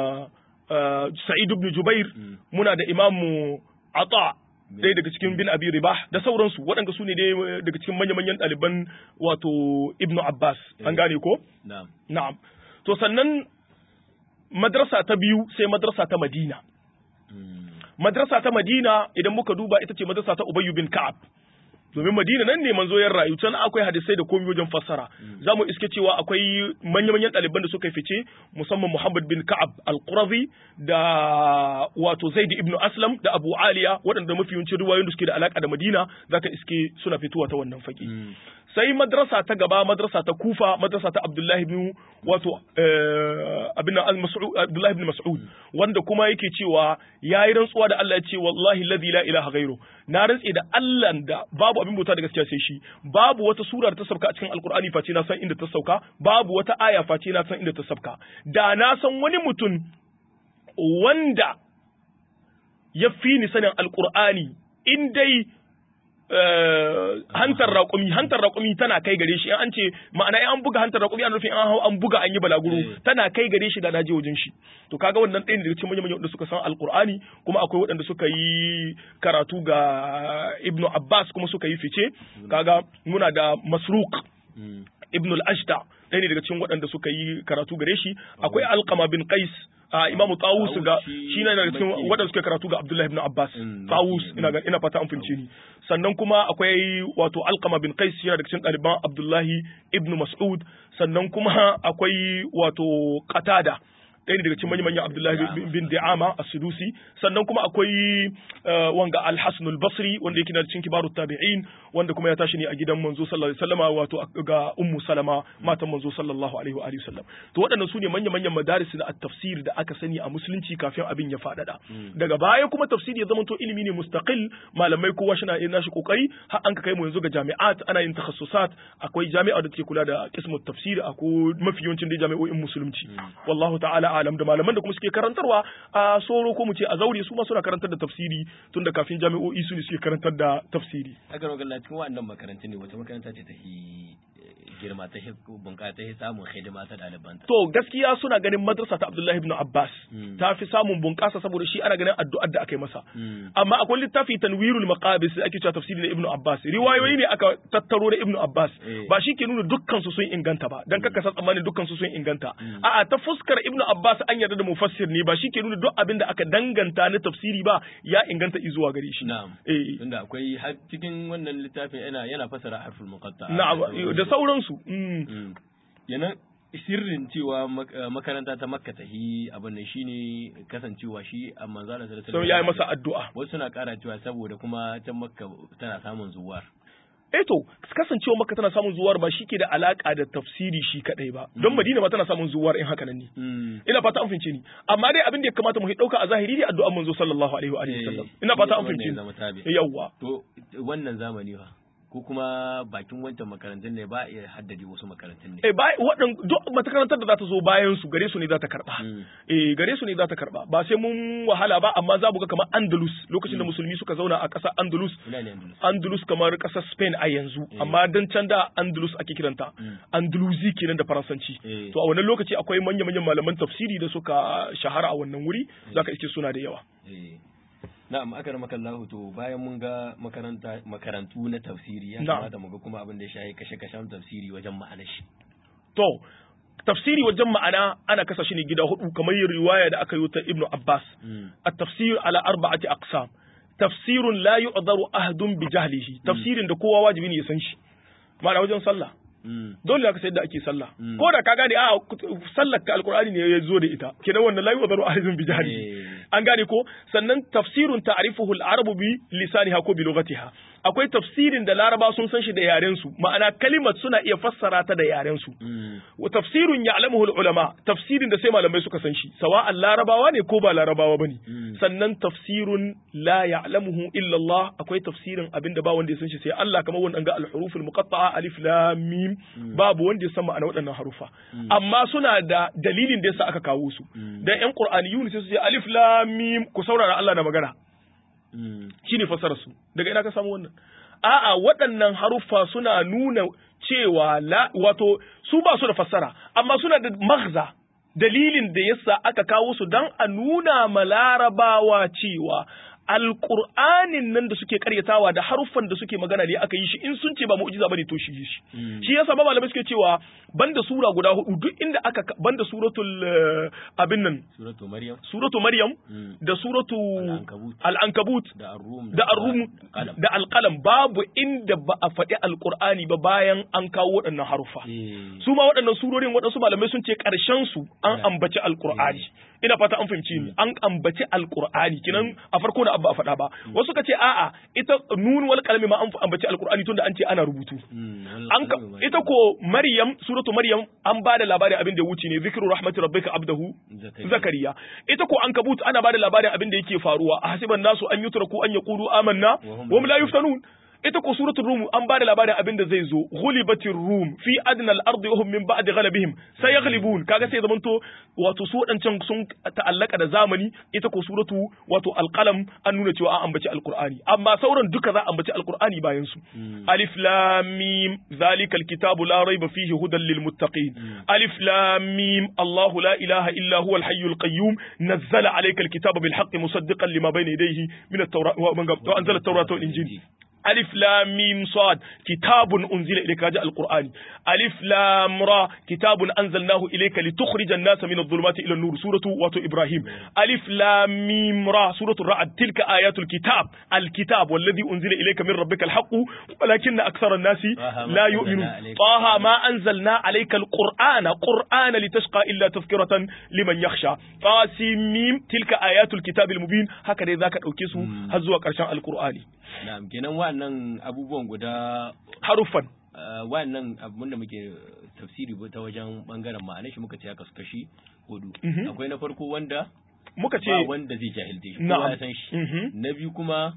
sa'id ibn jubair muna da imam ata ɗaya daga cikin bin abi ribah da sauransu waɗanda su ne dai daga cikin manya-manyan ɗaliban wato ibnu abbas an gane ko na'am to sannan madrasa ta biyu sai madrasa ta madina madrasa ta madina idan muka duba ita ce madrasa ta ubayyu bin ka'ab domin madina nan ne manzo ya rayu can akwai hadisai da komai wajen fassara za mu iske cewa akwai manya-manyan ɗaliban da suka fice musamman muhammad bin ka'ab al-qurazi da wato zaid ibn aslam da abu aliya waɗanda mafi yawancin ruwayoyin da suke da alaka da madina zaka iske suna fitowa ta wannan fage sai madrasa ta gaba madrasa ta kufa madrasa ta abdullahi ibn wato abin al-mas'ud abdullahi ibn mas'ud wanda kuma yake cewa yayi rantsuwa da Allah ya ce wallahi alladhi la ilaha ghairu na rantse da Allah da babu abin bauta da gaskiya sai shi babu wata sura da ta sauka a cikin alkur'ani face na san inda ta sauka babu wata aya face na san inda ta sauka da na san wani mutum wanda ya fi ni sanin alkur'ani in dai hantar raƙumi hantar raƙumi tana kai gare shi an ce ma'ana an buga hantar raƙumi an nufin an hau an buga an yi balaguro tana kai gare shi da na je wajen shi to kaga wannan ɗaya ne daga cikin manyan manyan suka san alƙur'ani kuma akwai waɗanda suka yi karatu ga ibnu abbas kuma suka yi fice kaga muna da masruq ibnu al-ashta ɗaya ne daga cikin waɗanda suka yi karatu gare shi akwai alqama bin qais a imamu tawus ga shi ne daga cikin waɗanda suke karatu ga abdullahi ibn abbas tawus ina ga ina fata an fince ni sannan kuma akwai wato alqama bin qais yana daga cikin ɗaliban abdullahi ibn mas'ud sannan kuma akwai wato qatada ɗaya ne daga cikin manyan manyan Abdullahi bin Di'ama as-Sudusi sannan kuma akwai wanga Al-Hasan al-Basri wanda yake da cikin kibaru tabi'in wanda kuma ya tashi ne a gidan manzo sallallahu alaihi wasallama wato ga Ummu Salama matan manzo sallallahu alaihi wa alihi wasallam to waɗannan su ne manyan manyan madaris na at-tafsir da aka sani a musulunci kafin abin ya faɗaɗa daga baya kuma tafsiri ya zama to ilimi ne mustaqil malamai kowa shi na yin nashi kokari har an ka kai mu yanzu ga jami'at ana yin takhasusat akwai jami'a da take kula da qismu tafsir akwai mafi yawancin da jami'o'in musulunci wallahu ta'ala alam da malaman da kuma suke karantarwa a soro ko mu ce a zaure su ma suna karantar da tafsiri tun da kafin jami'o'i su ne suke karantar da tafsiri haka nan ga cikin waɗannan makarantu ne wata makaranta ce ta girma ta bunƙasa ta samun hidima ta ɗalibanta. To gaskiya suna ganin madrasa ta Abdullahi ibn Abbas ta fi samun bunƙasa saboda shi ana ganin addu'ar da aka yi masa. Amma akwai littafi tanwirul maqabis da ake cewa tafsiri da Ibn Abbas. Riwayoyi ne aka tattaro da Ibn Abbas. Ba shi ke nuna dukkan su sun inganta ba dan kaka san tsammanin dukkan su sun inganta. A'a ta fuskar Ibn Abbas an yarda da mufassir ne ba shi ke nuna duk abin da aka danganta na tafsiri ba ya inganta izuwa gare shi. Na'am. Eh. Tunda akwai cikin wannan littafin yana yana fasara harful muqatta. Na'am da sauransu. Yana sirrin cewa makaranta ta makka ta yi abin nan shine kasancewa shi a manzo Allah sallallahu alaihi ya yi masa addu'a wasu suna kara cewa saboda kuma can makka tana samun zuwar eh to kasancewa makka tana samun zuwar ba shi ke da alaka da tafsiri shi kadai ba don madina ma tana samun zuwar in haka nan ne ina fata an fince ni amma dai abin da ya kamata mu dauka a zahiri ne addu'an manzo sallallahu alaihi wa sallam ina fata an fince ni yawa to wannan zamani fa ko kuma bakin wancan makarantun ne ba iya haddade wasu makarantun ne. Eh ba wadan duk makarantar da za ta zo bayan su gare su ne za ta karba. Eh gare su ne za ta karba ba sai mun wahala ba amma za mu ga kamar Andalus lokacin da musulmi suka zauna a ƙasar Andalus. Andalus kamar ƙasar Spain a yanzu amma dan can da Andalus ake kiranta. Andalusi kenan da Faransanci. To a wannan lokaci akwai manya-manyan malaman tafsiri da suka shahara a wannan wuri zaka iske suna da yawa. Na'am aka maka Allah to bayan mun ga makaranta makarantu na tafsiri ya kamata mu ga kuma abin da ya shahi kashe-kashen tafsiri wajen ma'anar shi. To tafsiri wajen ma'ana ana kasa shi ne gida hudu kamar yin riwaya da aka yi ta Ibn Abbas. At-tafsir ala arba'ati aqsam. Tafsirun la yu'daru ahadun bi jahlihi. Tafsirin da kowa wajibi ne ya san shi. Ma'ana wajen sallah. dole ka sayar da ake sallah ko da ka gane a sallar ka alkur'ani ne ya zo da ita kenan wannan layu wazaru ahizun bi jahli an gane ko sannan tafsirun ta'rifuhu al-arabu bi lisaniha ko bi lughatiha akwai tafsirin da laraba sun san shi da yaren su ma'ana kalimat suna iya fassara ta da yaren su wa tafsirun ya'lamuhu al-ulama tafsirin da sai malamai suka san shi sawa'an larabawa ne ko ba larabawa bane sannan tafsirun la ya'lamuhu illa Allah akwai tafsirin abinda ba wanda ya san shi sai Allah kamar wannan ga al-huruf al-muqatta'a alif lam mim babu wanda ya san ma'ana waɗannan harufa amma suna da dalilin da yasa aka kawo su dan ƴan qur'aniyun sai su ce alif lam mim ku saurara Allah na magana shine fasarar su daga ina ka samu wannan a'a waɗannan haruffa suna nuna cewa la wato su ba su da fassara amma suna da maghza dalilin da yasa aka kawo su dan a nuna ma larabawa cewa alƙur'anin nan da suke karyatawa da haruffan da suke magana ne aka yi shi in sun ce ba mu'jiza bane to shi shi shi yasa ba malamai suke cewa banda sura guda hudu duk inda aka banda suratul abin nan suratu maryam suratu maryam da suratu al-ankabut da ar-rum da ar-rum da al-qalam babu inda ba a faɗi alƙur'ani ba bayan an kawo waɗannan haruffa su ma waɗannan surorin waɗansu malamai sun ce ƙarshen su an ambaci alƙur'ani ina fata an fahimci ni an ambaci alqur'ani kinan a farko da abba a faɗa ba wasu ka ce a'a ita nun wal kalami ma an ambaci alqur'ani tunda an ce ana rubutu an ita ko maryam suratu maryam an ba da labarin abin da wuce ne zikru rahmati rabbika abdahu zakariya ita ko an kabut ana ba da labarin abin da yake faruwa a hasiban nasu an yutraku an yaqulu amanna wa hum la yuftanun ita ko suratul rum an bada labarin abin da zai zo ghulibatir rum fi adnal ardi wa hum min ba'di ghalabihim sayaghlibun kaga sai zamanto wato su wadancan sun ta'allaka da zamani ita ko suratu wato alqalam an nuna cewa an ambaci alqur'ani amma sauran duka za a ambaci alqur'ani bayan su alif lam mim zalikal kitabu la rayba fihi hudan lil muttaqin alif lam mim allah la ilaha illa huwa al hayyul qayyum nazzala alayka al kitaba bil haqqi musaddiqan lima bayna yadayhi min at-tawrat wa anzala at-taurata wal injil ألف لام ميم صاد كتاب أنزل إليك هذا القرآن ألف لام را كتاب أنزلناه إليك لتخرج الناس من الظلمات إلى النور سورة واتو إبراهيم ألف لام ميم را سورة الرعد تلك آيات الكتاب الكتاب والذي أنزل إليك من ربك الحق ولكن أكثر الناس لا يؤمنون طه ما أنزلنا عليك القرآن قرآن لتشقى إلا تذكرة لمن يخشى قاسميم تلك آيات الكتاب المبين هكذا ذاك أوكيسو هزوا كرشان القرآن na'am kenan wannan abubuwan guda haruffan wannan abun da muke tafsiri ta wajen bangaren ma'anar shi muka ce aka kashi hudu akwai na farko wanda muka ce ba wanda zai jahilce shi kowa ya san shi na biyu kuma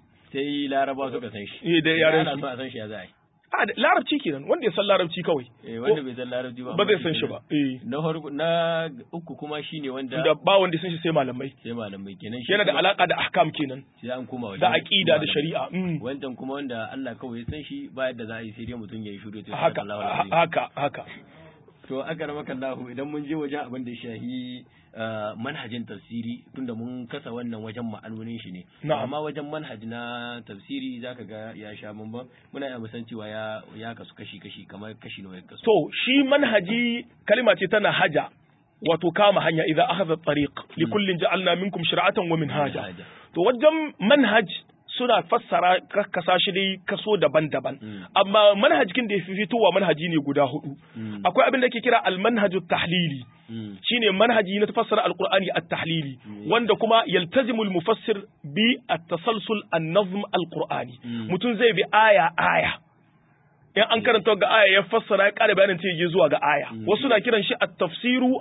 sai laraba suka san shi eh da yaran su a san shi ya za a yi a larabci kenan wanda ya san larabci kawai eh wanda bai san larabci ba ba zai san shi ba eh na farko na uku kuma shine wanda da ba wanda san shi sai malamai sai malamai kenan yana da alaka da ahkam kenan sai an koma wajen da aqida da shari'a wancan kuma wanda Allah kawai ya san shi ba yadda za a yi sai dai mutum ya yi shiru to haka haka haka to aka ramaka Allah idan mun je wajen abin da shahi manhajin tafsiri tunda mun kasa wannan wajen ma'anonin shi ne amma wajen manhaji na tafsiri zaka ga ya sha bamban muna iya musan cewa ya ya kasu kashi kashi kamar kashi nawa ya kasu to shi manhaji kalma ce tana haja wato kama hanya idan akhadha tariq li kullin ja'alna minkum shir'atan wa minhaja to wajen manhaj suna fassara kasa shi dai kaso daban-daban amma manhajin da ya fi fitowa manhaji ne guda hudu akwai abin da ke kira almanhajut tahlili shine manhaji na fassara alqur'ani at-tahlili wanda kuma yaltazimu al-mufassir bi at-tasalsul an-nazm al-qur'ani mutum zai bi aya aya in an karanta ga aya ya fassara ya ƙara bayanin ta je zuwa ga aya wasu na kiran shi at-tafsiru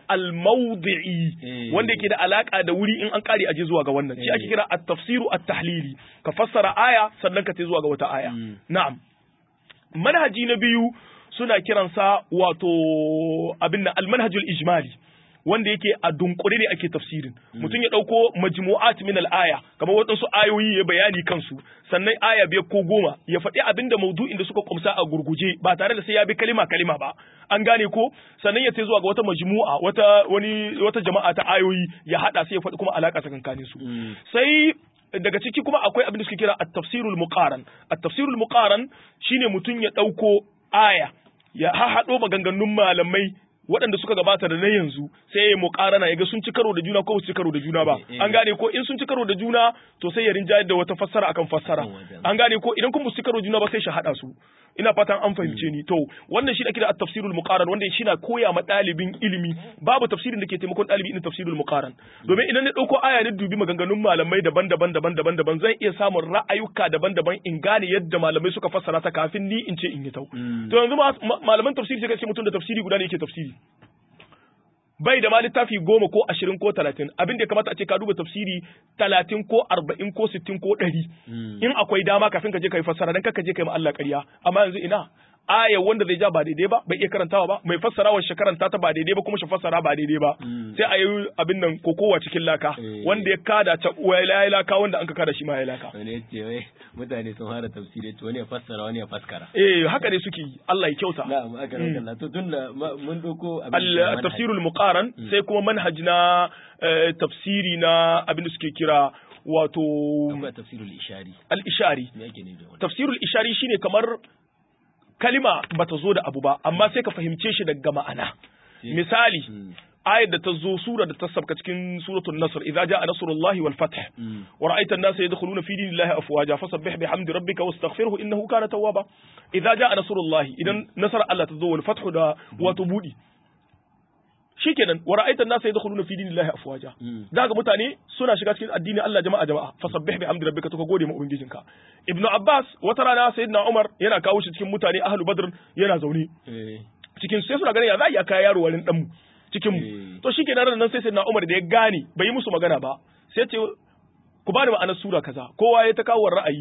al-mawdi'i wanda yake da alaka da wuri in an ƙare aje zuwa ga wannan shi ake kira at-tafsiru at-tahlili ka fassara aya sannan ka ta zuwa ga wata aya na'am manhaji na biyu suna kiransa wato abin nan al-manhajul ijmali wanda yake a dunkure ne ake tafsirin mutum ya dauko majmu'at min al-aya kamar waɗansu ayoyi ya bayani kansu sannan aya biyar ko goma ya faɗi abinda maudu'in da suka kumsa a gurguje ba tare da sai ya bi kalima kalima ba an gane ko sannan ya ce zuwa ga wata majmu'a wata wani wata jama'a ta ayoyi ya hada sai ya faɗi kuma alaka tsakankanin su sai daga ciki kuma akwai abin da suke kira at-tafsirul muqaran at-tafsirul muqaran shine mutum ya dauko aya ya haɗo maganganun malamai waɗanda suka gabata da na yanzu sai ya muƙarana ya ga sun ci karo da juna ko su ci karo da juna ba an gane ko in sun ci karo da juna to sai ya rinjayar da wata fassara akan fassara an gane ko idan kuma su ci karo juna ba sai shi haɗa su ina fatan an fahimce ni to wannan shi da kira at-tafsirul muqaran wanda shi na koya ma ɗalibin ilimi babu tafsirin da ke taimakon ɗalibi irin tafsirul muqaran domin idan na ɗauko aya na dubi maganganun malamai daban-daban daban-daban daban zan iya samun ra'ayuka daban-daban in gane yadda malamai suka fassara ta kafin ni in ce in yi tau to yanzu malaman tafsiri sai ka ce mutum da tafsiri guda ne yake tafsiri bai da ma littafi goma ko ashirin ko talatin abin da ya kamata a ce ka duba tafsiri talatin ko arba'in ko sittin ko ɗari in akwai dama kafin ka je ka yi fassara dan ka je ka yi ma Allah ƙarya amma yanzu ina aya wanda zai ja ba daidai ba bai iya karantawa ba mai fassarawa shi karanta ta ba daidai ba kuma shi fassara ba daidai ba Mm. sai a yi abin nan kokowa cikin laka Eh. wanda ya kada ta uwa ya yi laka wanda an ka kada shi ma ya yi laka wani ya ce wai mutane sun fara tafsiri to wani ya fassara wani ya faskara eh haka ne suke yi Allah ya kyauta na'am aka Mm. rauka to tun da ma- mun doko abin da ke al manhaj. tafsirul muqaran sai kuma manhaj na eh, tafsiri na abin da suke kira wato akwai tafsirul ishari al ishari me yake ne da wannan tafsirul ishari shine kamar kalima bata zo da abu ba amma sai ka fahimce shi daga ma'ana Sai- misali Mm. ayar da ta zo sura da ta sabka cikin suratul nasr idza jaa nasrullahi wal fath Mm. wa ra'aita an-nasa yadkhuluna fi dinillahi afwaja fasabbih bihamdi rabbika wastaghfirhu innahu kana tawwaba idza jaa nasrullahi idan nasar Allah ta zo wal fath da wato budi shikenan wa ra'aita an-nasa yadkhuluna fi dinillahi afwaja Mm. daga mutane suna shiga cikin addinin Allah jama'a jama'a fasabbih bihamdi rabbika to ka gode ma ubangijinka ibnu abbas wata rana sayyidina umar yana kawo shi cikin mutane ahlu badr yana zaune Eh. cikin sai suna ganin ya za a iya kai yaro warin danmu cikin mu Eh. to shikenan ran nan sai sayyidina umar da ya gane bai yi musu magana ba sai ce ku bani ma'anar sura kaza kowa ya ta kawo ra'ayi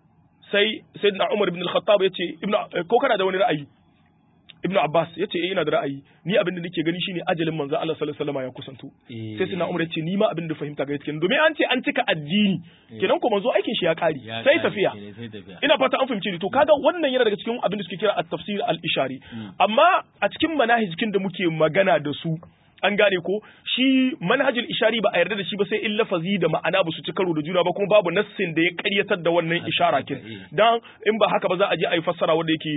sai sayyidina umar ibn al-khattab ya ce ibnu ko kana da wani ra'ayi ibnu abbas ya ce eh ina da ra'ayi ni abin da nake gani shine ajalin manzo Allah sallallahu alaihi wasallam ya kusanto Eh. sai sina umar ya ce ni ma abin da fahimta ga yake domin an ce an cika addini kenan ko manzo aikin shi ya kare Ya sai kare tafiya kenan, sai tafiya ina fata an fahimci ni to kaga wannan yana daga cikin abin da suke kira at-tafsir al-ishari Mm. amma a cikin manhajikin da muke magana da su an gane ko shi manhajul ishari ba a yarda da shi ba sai in lafazi da ma'ana ba su ci karo da juna ba kuma babu nassin da ya karyatar da wannan Haka, ishara haka, kin eh. dan in ba haka ba za a je a yi fassara wanda yake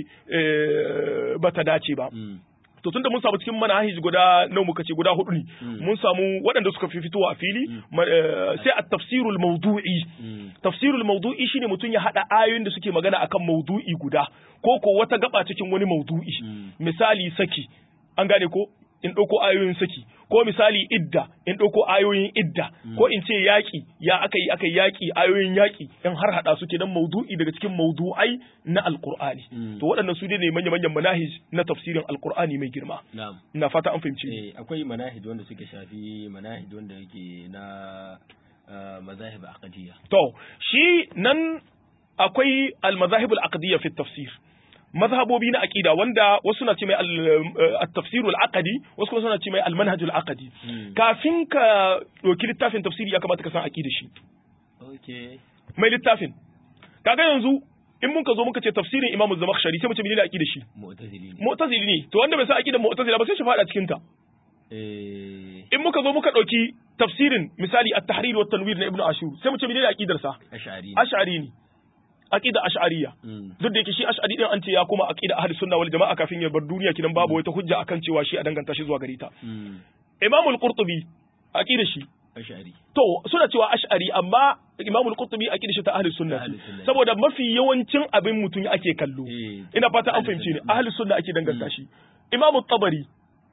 eh, ba ta dace ba Mm. to tunda mun samu cikin manhaj guda nawa muka ce guda hudu ne Mm. mun samu waɗanda suka fi fitowa a fili ma- eh, sai a tafsirul mawdu'i Mm. tafsirul mawdu'i shine mutum ya hada ayoyin da suke magana akan mawdu'i guda ko ko wata gaba cikin wani mawdu'i Mm. misali saki an gane ko in ɗauko ayoyin saki ko misali idda in ɗauko ayoyin idda ko in ce yaƙi ya aka yi aka yi yaƙi ayoyin yaƙi in har hada su kenan mawdu'i daga cikin mawdu'ai na alqur'ani Mm. to waɗannan su ne manya-manyan manahij na tafsirin alqur'ani mai girma na'am ina fata an fahimci ni. eh akwai manahij wanda suka shafi manahij wanda yake na ah, mazahib aqdiyya To, shi nan akwai al-mazahib al-aqdiyya fi tafsir. Mazhabobi na aqida wanda wasu na ce mai al-tafsir al-aqdi, wasu kuma suna ce mai al-manhaj al-aqdi. Mm. Kafin ka ɗauki littafin tafsiri ya kamata ka san aqida shi. okay Mai littafin. Kaga yanzu in mun ka zo muka ce tafsirin Imam Zamakhshari sai mu ce menene aqida shi? mu'tazili ne Mu'tazili ne. To wanda bai san aqidar Mu'tazila ba sai shi fada cikin ta. eh In muka zo muka ɗauki tafsirin misali at-tahrir wa tanwir na Ibn Ashur sai mu ce menene aqidar sa? ash'ari Ash'ari ne. Aqida Ash'ariyya. Mm. duk da yake shi ash'ari din an ce ya koma aqida ahli sunna wal jama'a kafin ya bar duniya kidan babu wata hujja akan cewa shi a danganta shi zuwa gare ta Mm. imam al-qurtubi aqida shi ash'ari to suna cewa ash'ari amma imam al-qurtubi aqida shi ta ahli sunna Ta ahli ce. sunna. saboda mafi yawancin abin mutum ake kallo Eh, ina fata an ahli fahimce ni sunna. ahli sunna ake danganta Mm. shi imam at-tabari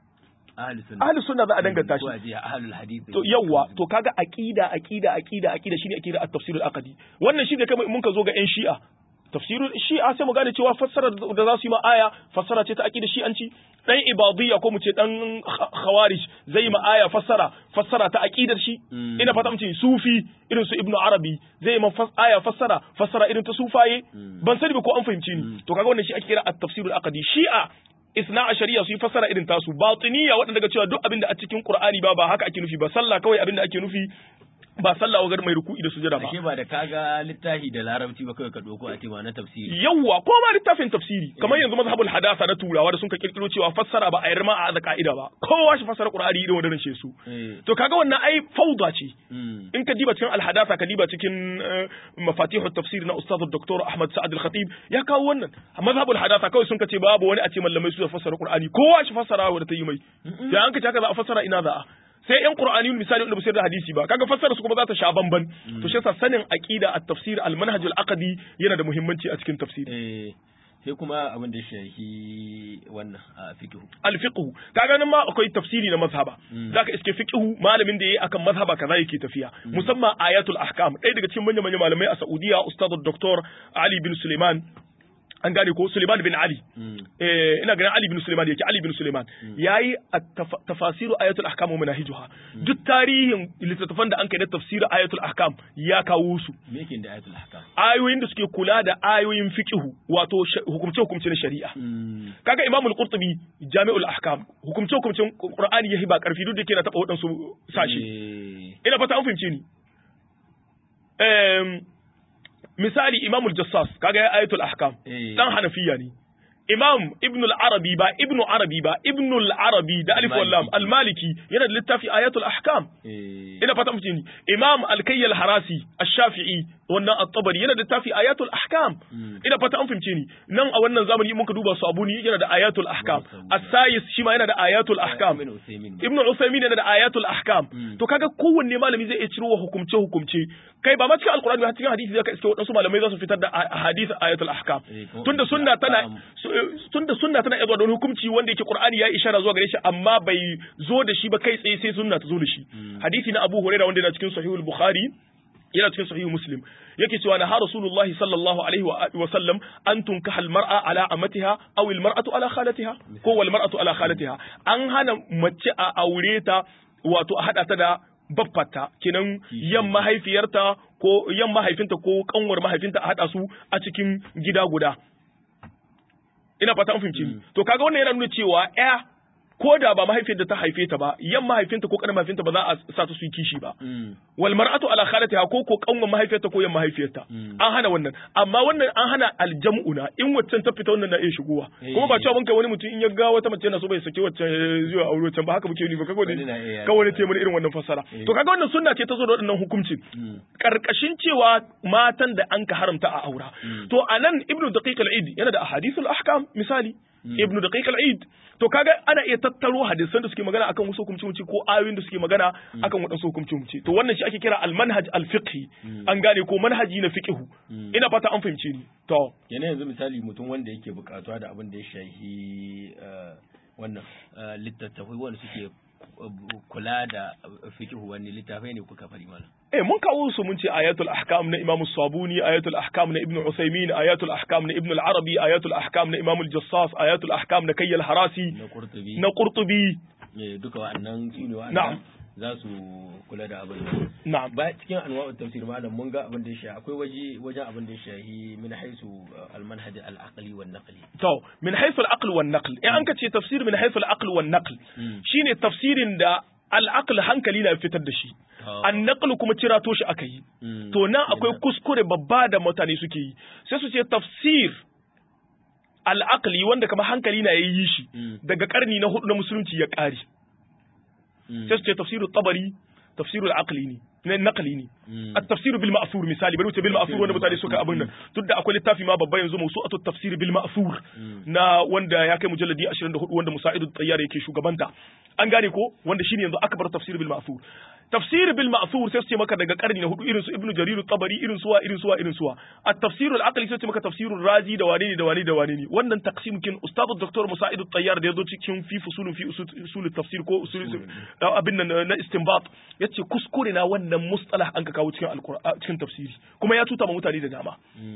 ahli sunna ahli sunna za a danganta ko a shi ce ahlul hadith to yawa to kaga aqida aqida aqida aqida shine aqida at-tafsir al-aqdi wannan shi da kai mun ka zo ga yan shi'a tafsirul shi'a sai mu gane cewa fassara da za su yi ma aya fassara ce ta aqida shi'anci dan ibadiyya ko mu ce dan kh- khawarij zai yi ma aya fassara fassara ta aqidar shi Mm. ina fata mu ce sufi irin su ibnu arabi zai yi ma fas- aya fassara fassara irin ta sufaye Mm. ban sani ba ko an fahimci ni to kaga wannan shi ake kira at-tafsirul aqdi shi'a isna a shari'a su yi fassara irin tasu batiniya waɗanda daga cewa duk abin da a cikin qur'ani ba ba haka ake nufi ba sallah kawai abin da ake nufi ba sallah wagar mai ruku'i da sujada ba ashe ba da kaga littafi da larabci ba kawai ka doko a ce ma na tafsiri yawwa ko ma littafin tafsiri kamar yanzu mazhabul hadasa na turawa da sun ka kirkiro cewa fassara ba a yarma a da ka'ida ba kowa shi fassara qur'ani irin wannan shi su eh to kaga wannan ai fauda ce mm. in ka diba cikin alhadasa ka diba cikin eh, mafatihut tafsir na ustaz dr ahmad sa'ad al-khatib ya kawo wannan mazhabul hadasa kawai sun ka ce babu wani a ce mallamai su da fassara qur'ani kowa shi fassara wa da ta yi mai sai an ka ce haka za a fassara ina za a sai yan qur'ani misali wanda ba su yarda hadisi ba kaga fassara su kuma za ta sha bamban to shi yasa sanin aqida at-tafsir al-manhaj al-aqdi yana da muhimmanci a cikin tafsiri eh sai kuma abin da ya shafi wannan a fiqh al-fiqh kaga nan ma akwai tafsiri na mazhaba Mm. zaka iske fiqh malamin da yayi akan mazhaba kaza yake tafiya musamman ayatul ahkam ɗaya daga cikin manyan manyan malamai a Saudiya ustad Dr. Ali bin Suleiman an gane ko Suleiman bin Ali mm. eh ina ganin Ali bin Suleiman yake Ali bin Suleiman yayi at-taf- tafasiru ayatul ahkam wa manahijuha duk tarihin littattafan da an kai na tafsir ayatul ahkam ya kawo su me yake da ayatul ahkam ayoyin da suke kula da ayoyin fiqhu wato hukumce hukumce na shari'a kaga Imam al-Qurtubi Jami'ul Ahkam hukumce hukumcen Qur'ani yahi ba karfi duk da yake na taba wadansu sashi ina fata an fahimce ni misali Imam al-Jassas kaga ayatul ahkam dan Hanafiya ne Imam Ibn al-Arabi ba Ibn Arabi ba Ibn al-Arabi da alif wal lam al-Maliki yana da littafi ayatul ahkam ina fata mutum ni Imam al-Kayy al-Harasi ash-Shafi'i wannan at-Tabari yana da littafi ayatul ahkam ina fata an fahimce ni nan a wannan zamani muka duba su Abuni yana da ayatul ahkam as-Sayis shi ma yana da ayatul ahkam Ibn Usaymin yana da ayatul ahkam to kaga kowanne malami zai iya ciro hukumce hukumce kai ba ma cikin alqur'ani ba cikin hadisi zaka iske wadansu malamai za su fitar da hadith ayatul ahkam tunda sunna tana tunda sunna tana zuwa da wani hukunci wanda yake Qur'ani ya ishara zuwa gare shi amma bai zo da shi ba kai tsaye sai sunna ta zo da shi hadisi na Abu Hurairah wanda yana cikin Sahihul Bukhari yana cikin Sahihul Muslim yake cewa na har Rasulullahi sallallahu alaihi wa sallam an tunkaha al-mar'a ala amatiha aw al-mar'atu ala khalatiha ko wal mar'atu ala khalatiha an hana mace a aure ta wato a hada ta da baffata kenan yan mahaifiyarta ko yan mahaifinta ko kanwar mahaifinta a hada su a cikin gida guda ina fata an fahimci ni to kaga wannan yana nuna cewa ya ko da ba mahaifiyar da ta haife ta ba yan mahaifinta ko kanin mahaifinta ba za a sa ta su yi kishi ba wal mar'atu ala khalatiha ko ko kanwan mahaifiyarta ko yan mahaifiyarta an hana wannan amma wannan an hana aljam'una in waccan ta fita wannan na iya shigowa kuma ba cewa mun kai wani mutum in ya ga wata mace yana so bai sake waccan zuwa aure waccan ba haka muke ni ba kaga wani ka wani te irin wannan fassara to kaga wannan sunna ce ta zo da wannan hukuncin karkashin cewa matan da an ka haramta a aura to anan ibnu daqiq al-id yana da ahadithul ahkam misali ibnu daqiq al-id to kaga ana iya tattaro hadisan da suke magana akan wasu hukumci ko ayoyin da suke magana akan wadansu hukumci to wannan shi ake kira al-manhaj al-fiqhi an gane ko manhaji na fiqhu ina fata an fahimce ni to yana yanzu misali mutum wanda yake bukatuwa da abin da ya shahi wannan littattafai wanda suke kula da fiqhu wani littafai ne kuka fari mana eh mun kawo su mun ce ayatul ahkam na Imam Sabuni ayatul ahkam na Ibn Usaymin ayatul ahkam na Ibn al-Arabi ayatul ahkam na Imam al-Jassas ayatul ahkam na Kayyal Harasi na Qurtubi na Qurtubi duka wa'annan su ne wa'annan na'am za su kula da abin nan na'am ba cikin anwa'ut tafsir malam mun ga abin da ya shahi akwai waje wajen abin da ya shahi min haisu al-manhaj al-aqli wan naqli to min haythu al-aql wan naql in an ka ce tafsir min haythu al-aql wan naql shine tafsirin da al-aql hankali na fitar da shi an naqlu kuma cirato shi aka yi to nan akwai kuskure babba da mutane suke yi sai su ce tafsir al-aqli wanda kamar hankali na yayi shi daga karni na hudu na musulunci ya kare sai su ce tafsiru tabari tafsiru al-aqli ne na naqli ne at-tafsir bil ma'thur misali bari wuce bil ma'thur wanda mutane suka abin nan duk da akwai littafi ma babba yanzu mawsu'atu at-tafsir bil ma'thur na wanda ya kai mujalladi 24 wanda Musa'idu Tayyar yake shugabanta an gane ko wanda shine yanzu akbar tafsir bil ma'thur tafsir bil ma'thur sai su ce maka daga karni na hudu irin su ibnu jarir tabari irin suwa irin suwa irin suwa at-tafsir al-aqli sai su ce maka tafsirur razi da wane ne da wane da wane ne wannan taqsim kin ustadu dr Musa'idu Tayyar da yazo cikin fi fusulun fi usul tafsir ko usul abin nan na istinbat yace kuskure na wannan mustalah an ka kawo cikin alqur'ani cikin tafsiri kuma ya tuta ma mutane da dama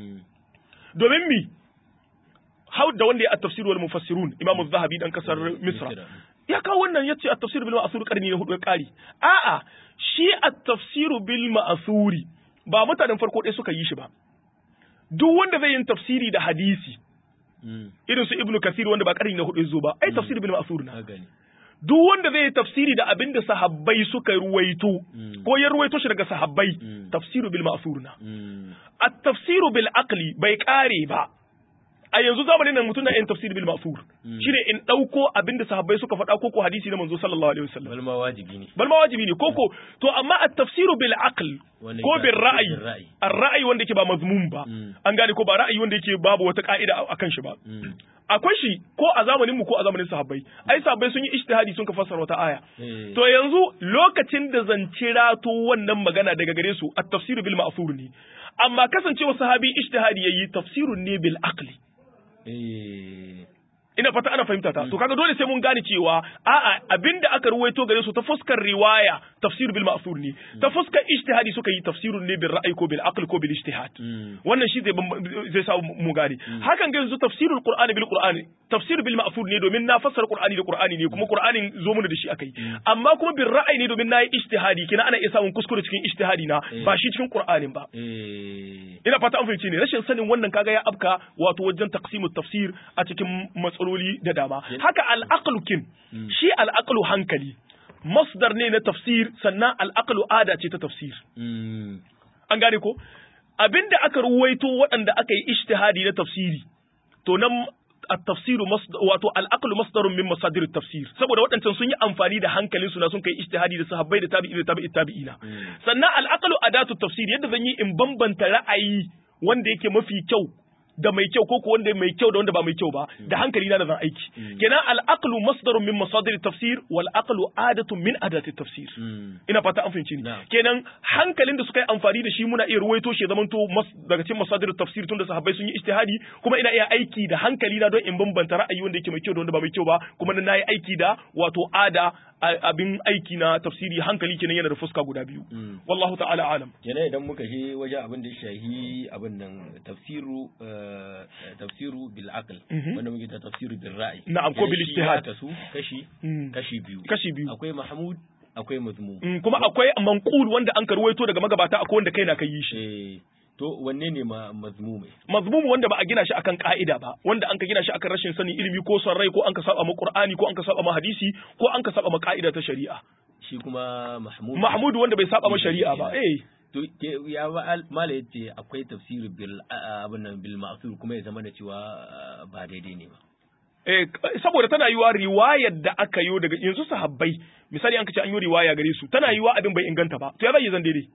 domin mi hau da wanda ya at-tafsir wal mufassirun imam az-zahabi dan kasar misra ya kawo wannan yace at-tafsir bil ma'thur karni na hudu ya kari a'a shi at-tafsir bil ma'thuri ba mutanen farko ɗaya suka yi shi ba duk wanda zai yin tafsiri da hadisi irin su ibnu kasir wanda ba karni na hudu ya zo ba ai tafsir bil ma'thur na duk wanda zai yi tafsiri da abin da sahabbai suka ruwaito ko ya ruwaito shi daga sahabbai tafsiru bil ma'thur na at-tafsiru bil aqli bai kare ba a yanzu zamanin nan mutum na yin tafsir bil ma'thur shine in dauko abin da sahabbai suka faɗa ko ko hadisi na manzo sallallahu alaihi wasallam bal ma wajibi ne bal ma wajibi ne koko to amma at-tafsir bil aql ko bil ra'yi ar-ra'yi wanda yake ba mazmum ba an gane ko ba ra'ayi wanda yake babu wata ka'ida akan shi ba akwai shi ko a zamanin mu ko a zamanin sahabbai ai sahabbai sun yi ijtihadi sun ka fassara wata aya to yanzu lokacin da zan cirato wannan magana daga gare su at-tafsir bil ma'thur ne amma kasancewa sahabi ijtihadi yayi tafsirun ne bil aqli ina fata ana fahimta ta to kaga dole sai mun gane cewa a'a abinda aka ruwaito gare su ta fuskar riwaya tafsir bil ma'thur ne ta fuskar ijtihadi suka yi tafsirun ne bil ra'yi ko bil aql ko bil ijtihad wannan shi zai zai sa mu gane hakan ga yanzu tafsirul qur'ani bil qur'ani tafsir bil ma'thur ne domin na fassara qur'ani da qur'ani ne kuma qur'anin zo mun da shi akai amma kuma bil ra'yi ne domin nayi ijtihadi kina ana iya samun kuskure cikin ijtihadi na ba shi cikin qur'anin ba ina fata an fahimci ne rashin sanin wannan kaga ya afka wato wajen taqsimut tafsir a cikin matsaloli da dama haka al'aqlu kin shi al'aqlu hankali masdar ne na tafsir sannan al'aqlu ada ce ta tafsir an gane ko abinda aka ruwaito waɗanda aka yi ijtihadi na tafsiri to nan التفسير مصدر wato العقل مصدر من مصادر التفسير saboda waɗancan sun yi amfani da hankalin su na sun kai ijtihadi da sahabbai da tabi'i da tabi'i tabi'ina sannan al-aqlu adatu tafsir yadda zan yi in bambanta ra'ayi wanda yake mafi kyau da mai kyau ko wanda mai kyau da wanda ba mai kyau ba da hankali na da zan aiki kenan al-aqlu masdarun min masadir tafsir wal aqlu adatun min adati tafsir ina fata an fahimci ni kenan hankalin da suka yi amfani da shi muna iya ruwaito shi zaman to daga cikin masadir tafsir tunda sahabbai sun yi ijtihadi kuma ina iya aiki da hankali na don in bambanta ra'ayi wanda yake mai kyau da wanda ba mai kyau ba kuma na yi aiki da wato ada abin aiki na tafsiri hankali kenan yana da fuska guda biyu wallahu ta'ala alam kenan idan muka je waje abin da shahi abin nan tafsiru tafsiru bil aql wanda muke ta tafsiru bil ra'i na'am ko bil ijtihad su kashi kashi biyu kashi biyu akwai mahmud akwai mazmum kuma akwai manqul wanda an karwaito daga magabata akwai wanda kai na kai shi To wanne ne ma mazmume? Mazmumu wanda ba a gina shi akan ka'ida ba, wanda an ka gina shi akan rashin sanin ilimi ko son rai ko an ka saba ma Qur'ani ko an ka saba ma hadisi ko an ka saba ma ka'ida ta shari'a. Shi kuma Mahmud. Mahmud wanda bai saba ma shari'a ba. Eh. To ya mala yace akwai tafsir bil abin nan bil ma'sur kuma ya zama da cewa ba daidai ne ba. Eh, saboda tana yiwa riwayar da aka yi daga yanzu sahabbai misali an kace an yi riwaya gare su tana yiwa abin bai inganta ba to ya zai zan daidai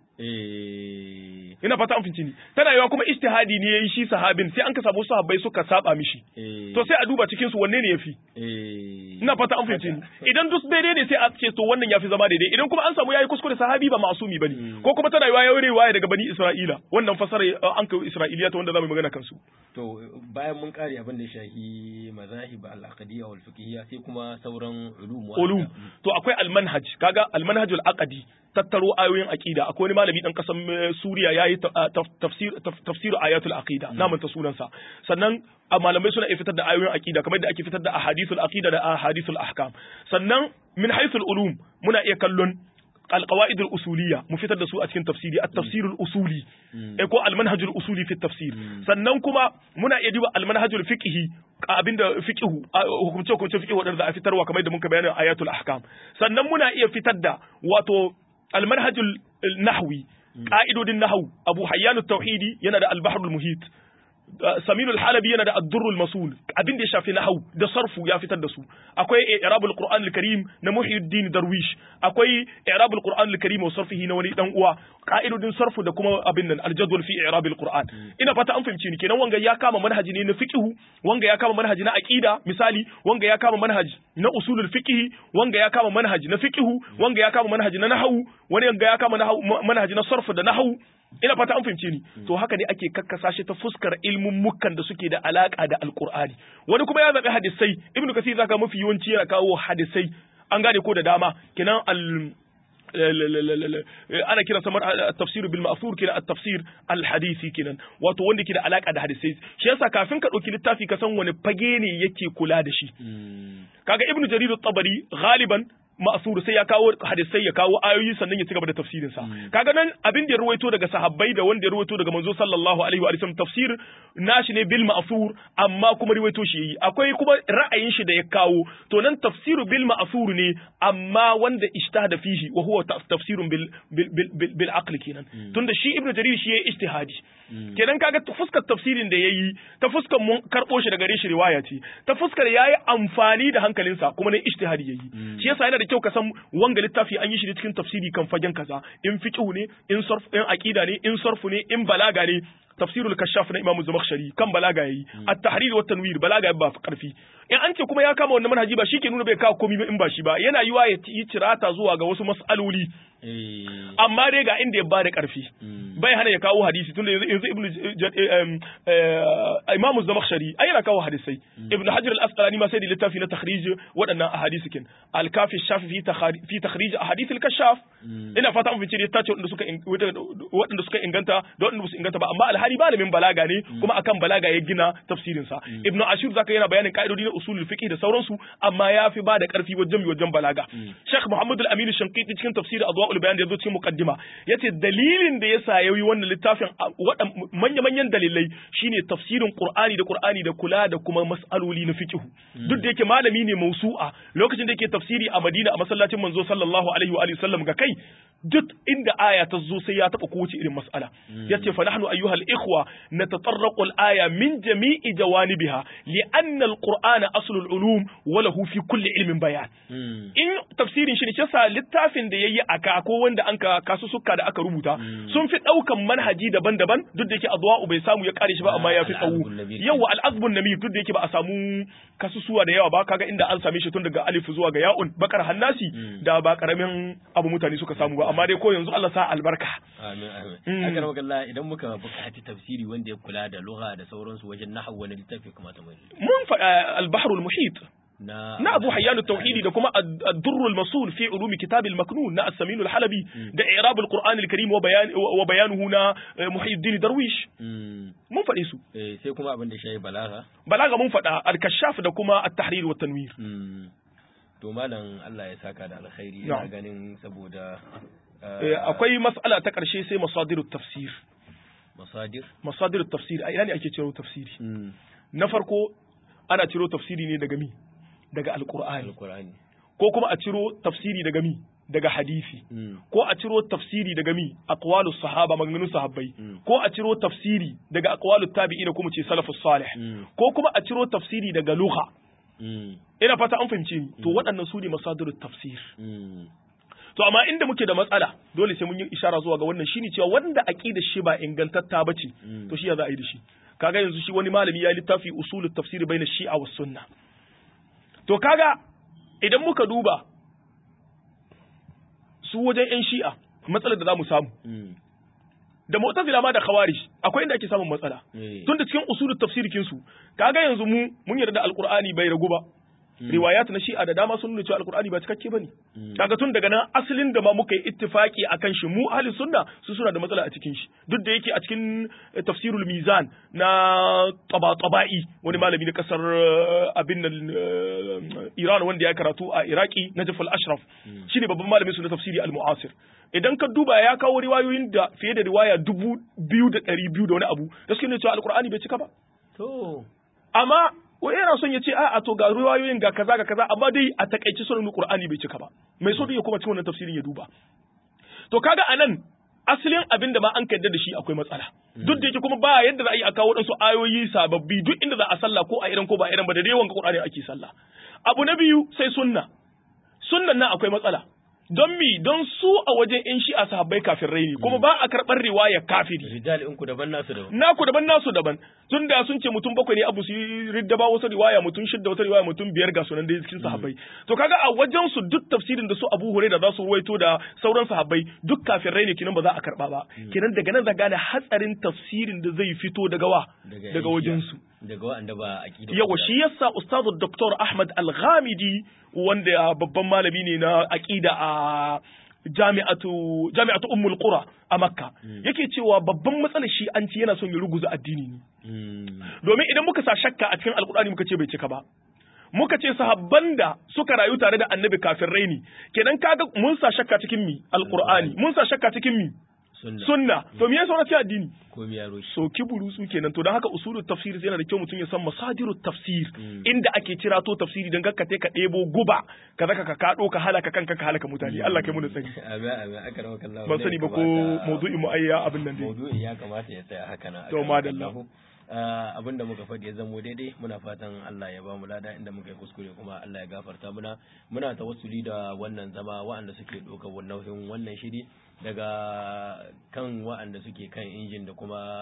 eh ina fata an finci ni tana yiwa kuma ijtihadi ne yayi shi sahabin sai an ka samu sahabbai suka saba mishi to sai a duba cikin su wanne ne yafi ina fata an finci ni idan duk daidai ne sai a ce to wannan yafi zama daidai idan kuma an samu yayi kuskure sahabi ba masumi bane ko kuma tana yiwa yayi riwaya daga bani Isra'ila wannan fasara an kai Isra'iliya ta wanda zamu magana kansu to bayan mun kare abin da ya shahi mazahib al-aqdiyya wal fiqhiyya sai kuma sauran ulum ulum to akwai al-manhaj kaga al-manhaj al-aqdi tattaro ayoyin aqida akwai wani malami dan kasan Suriya yayi tafsir tafsir ayatul aqida na manta sunansa sannan malamai suna fitar da ayoyin aqida kamar da ake fitar da ahadithul aqida da ahadithul ahkam sannan min haythul ulum muna iya kallon القواعد الأصولية مفتر دسو أتكن تفسيري التفسير الأصولي إكو المنهج الأصولي في التفسير sannan kuma muna iya duba almanhajul fiqhi abinda fiqhu hukumce hukumce fiqhu wadanda a fitarwa kamar da muka bayanin ayatul ahkam sannan muna iya fitar da wato almanhajul nahwi ka'idodin nahwu abu hayyan tauhidi yana da al-bahrul muhit Saminu al-Halabi yana da ad-durrul masul abin da ya shafi nahwu da sarfu ya fitar da su akwai i'rabul Qur'an al-Karim na Muhyiddin Darwish akwai i'rabul Qur'an al-Karim wa sarfihi na wani dan uwa ka'idodin sarfu da kuma abin nan al-jadwal fi i'rabil Qur'an ina fata an fahimci ni kenan wanga ya kama manhaji ne na fiqhu wanga ya kama manhaji na aqida misali wanga ya kama manhaji na usulul fiqh wanga ya kama manhaji na fiqhu wanga ya kama manhaji na nahwu wani wanga ya kama manhaji na sarfu da nahwu ina fata an fahimce ni to haka ne ake kakkasa shi ta fuskar ilmin mukan da suke da alaka da alqur'ani wani kuma ya zabi hadisai ibnu kasir zaka mafi yawanci yana kawo hadisai an gane ko da dama kenan al ana kiran samar tafsir bil ma'thur kenan at-tafsir al-hadisi kenan wato wanda ke da alaka da hadisai shi yasa kafin ka dauki littafi ka san wani fage ne yake kula da shi kaga ibnu jarir at-tabari galiban ma'asur sai ya kawo hadisai ya kawo ayoyi sannan ya ci gaba da tafsirin sa kaga nan abin da ya ruwaito daga sahabbai da wanda ya ruwaito daga manzo sallallahu alaihi wa sallam tafsir nashi ne bil ma'sur amma kuma ruwaito shi yi akwai kuma ra'ayin shi da ya kawo to nan tafsiru bil ma'sur ne amma wanda ishtahada fihi wa huwa tafsirun bil bil bil aql kenan tunda shi ibnu jarir shi ya ijtihadi kenan kaga ta fuskar tafsirin da yayi ta fuskar mun karbo shi daga gare shi riwaya ce ta fuskar yayi amfani da hankalinsa kuma ne ijtihadi yayi shi yasa yana da kyau ka san wanga littafi an yi shi cikin tafsiri kan fagen kaza in fiqhu ne in sarf in aqida ne in sarfu ne in balaga ne tafsirul kashaf na imamu zamakhshari kan balaga yayi at-tahrir wa tanwir balaga ba fi karfi in an ce kuma ya kama wannan manhaji ba shike nuna bai kawo komai ba in ba shi ba yana yiwa ya yi cirata zuwa ga wasu mas'aloli amma dai ga inda ya ba da karfi bai hana ya kawo hadisi tunda yanzu yanzu ibnu imamu zamakhshari ai yana kawo hadisai ibnu hajar al-asqalani ma sai da littafi na takhrij waɗannan ahadisi kin al-kafi shafi fi takhrij ahadith al-kashaf ina fata mun fice ta ce waɗanda suka waɗanda suka inganta da waɗanda su inganta ba amma alhali malamin balaga ne kuma akan balaga ya gina tafsirin sa ibnu ashur zaka yana bayanin ka'idodi na usulul fiqh da sauransu amma ya fi ba da karfi wajen wajen balaga sheikh muhammad al-amin shanqiti cikin tafsir adwaul bayan da yazo cikin muqaddima yace dalilin da yasa yayi wannan littafin manya manyan dalilai shine tafsirin qur'ani da qur'ani da kula da kuma mas'aloli na fiqh duk da yake malami ne mausu'a lokacin da yake tafsiri a madina a masallacin manzo sallallahu alaihi wa alihi sallam ga kai duk inda aya ta zo sai ya taba kowace irin mas'ala yace fa nahnu ayyuhal ikhwa natatarraqu al-aya min jami'i jawanibiha li'anna al-qur'ana aslul ulum wa lahu fi kulli ilmin bayan in tafsirin shi ne kisa littafin da yayi aka ko wanda an ka kasu sukka da aka rubuta sun fi daukan manhaji daban-daban duk da yake adwa'u bai samu ya kare shi ba amma ya fi tsawo yawa al-azbun namir duk da yake ba a samu kasusuwa da yawa ba kaga inda an same shi tun daga alif zuwa ga ya'un bakar hannasi da ba karamin abu mutane suka samu ba amma dai ko yanzu Allah sa albarka amin amin akan wakalla idan muka buƙaci tafsiri wanda ya kula da lugha da sauransu wajen nahwu wani littafi kamata mu mun faɗa al-bahr al-muhit na na Abu Hayyan tauhidi da kuma ad-durr al-masul fi ulumi kitab al-maknun na as-samin al-halabi da i'rab al-Qur'an al-karim wa bayan wa bayanuhu na Muhyiddin Darwish mun faɗe su sai kuma abin da shi balaga balaga mun faɗa al-kashaf da kuma at-tahrir wa tanwir to malam Allah ya saka da alkhairi ina ganin saboda akwai mas'ala ta ƙarshe sai masadirut tafsir masadir masadirut tafsir a ina ne ake ciro tafsiri na farko ana ciro tafsiri ne daga mi daga alqur'ani alqur'ani ko kuma a ciro tafsiri daga mi daga hadisi ko a ciro tafsiri daga mi aqwalus sahaba maganganun sahabbai ko a ciro tafsiri daga aqwalut tabi'ina kuma ce salafus salih ko kuma a ciro tafsiri daga lugha ina fata an fahimce ni to waɗannan su ne masadirut tafsir to amma inda muke da matsala dole sai mun yi ishara zuwa ga wannan shine cewa wanda aqidar shi ba ingantatta bace to shi ya za a yi da shi kaga yanzu shi wani malami ya littafi usulut tafsir baina shi'a was sunna to kaga idan muka duba su wajen yan shi'a matsalar da za mu samu da mu'tazila ma da khawarij akwai inda ake samun matsala tunda cikin usulut tafsirikin su kaga yanzu mu mun yarda alqur'ani bai ragu ba riwayat na shi'a da dama sun nuna cewa alqur'ani ba cikakke bane kaga tun daga nan asalin da ma muka yi ittifaki akan shi mu ahli sunna su suna da matsala a cikin shi duk da yake a cikin tafsirul mizan na taba-taba'i wani malami na kasar abin nan Iran wanda ya karatu a Iraki Najaf al-Ashraf shine babban malamin su na tafsiri al-mu'asir idan ka duba ya kawo riwayoyin da fiye da riwaya dubu biyu da ɗari biyu da wani abu da suke nuna cewa alkur'ani bai cika ba to amma wai yana son ya ce a to ga riwayoyin ga kaza ga kaza amma dai a takaice sunan qur'ani bai cika ba mai so ya kuma cikin wannan tafsirin ya duba to kaga anan asalin abin da ma an kaddar da shi akwai matsala duk da yake kuma ba yadda za a yi a kawo wadansu ayoyi sababbi duk inda za a sallah ko a irin ko ba irin ba da dai wanka qur'ani ake sallah abu na biyu sai sunna sunnan nan akwai matsala don mi don su a wajen in shi a sahabbai kafin raini kuma ba a karɓar riwaya kafiri rijal in ku daban nasu daban naku daban nasu daban tun da sun ce mutum bakwai ne abu su ridda ba wasu riwaya mutum shidda wata riwaya mutum biyar ga sunan da cikin sahabbai to kaga a wajen su duk tafsirin da su Abu Hurairah za su ruwaito da sauran sahabbai duk kafin raini kinan ba za a karɓa ba kinan daga nan za gane hatsarin tafsirin da zai fito daga wa daga wajen su daga wanda ba aqida yawa shi yasa ustazu Dr. Ahmad Al-Ghamidi wanda babban malami ne na aqida a jami'atu jami'atu ummul qura a makka yake cewa babban matsalar shi an ci yana son ya ruguza addini ne domin idan muka sa shakka a cikin alkur'ani muka ce bai cika ba muka ce sahabban da suka rayu tare da annabi kafin raini kenan kaga mun sa shakka cikin mi alkur'ani mun sa shakka cikin mi sunna to me yasa wani addini ko mi yaro shi so kiburu su kenan to don haka usulul tafsir yana da kyau mutum ya san masadirut tafsir inda ake cira to tafsiri dan gakkate ka debo guba ka zaka ka kado ka halaka kanka ka halaka mutane Allah kai mu da sani amin amin akrama kallahu ban sani ba ko mawdu'in mu ayya abin nan dai mawdu'in ya kamata ya tsaya haka na to madalla abin da muka faɗi ya zamo daidai muna fatan Allah ya ba mu lada inda muka yi kuskure kuma Allah ya gafarta muna muna tawassuli da wannan zama wa'anda suke ɗaukar nauyin wannan shiri daga kan wa'anda suke kan injin da kuma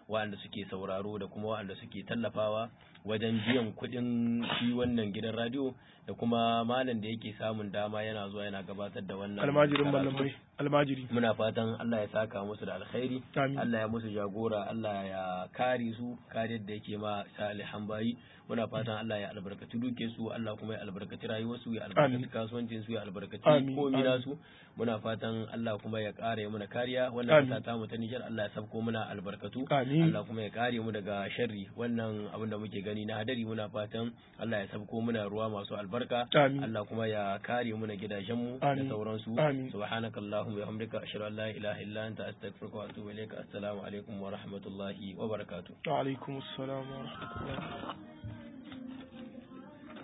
waɗanda suke sauraro da kuma waɗanda suke tallafawa wajen biyan kuɗin shi wannan gidan radio da kuma malam da yake samun dama yana zuwa yana gabatar da wannan almajirin karatu. malamai almajiri muna fatan Allah ya saka musu da alkhairi Amin. Allah ya musu jagora Allah ya kare su kariyar da yake ma salihan bayi muna fatan Allah ya albarkaci duke su Allah kuma ya albarkaci rayuwar su ya albarkaci Amin. kasuwancin su ya albarkaci Amin. komai Amin. nasu muna fatan Allah kuma ya kare mu da kariya Amin. wannan kasa ta mu ta Niger Allah ya sabko muna albarkatu Amin. Allah kuma ya kare mu daga sharri wannan abin da muke gani na hadari muna fatan Allah ya sabko muna ruwa masu albarka Amin. Allah kuma ya kare mu na gidajen mu da Amin. sauransu Amin. سبحانك اللهم وبحمدك أشهد أن لا إله إلا أنت أستغفرك وأتوب إليك السلام عليكم ورحمة الله وبركاته wa alaikum assalam wa rahmatullahi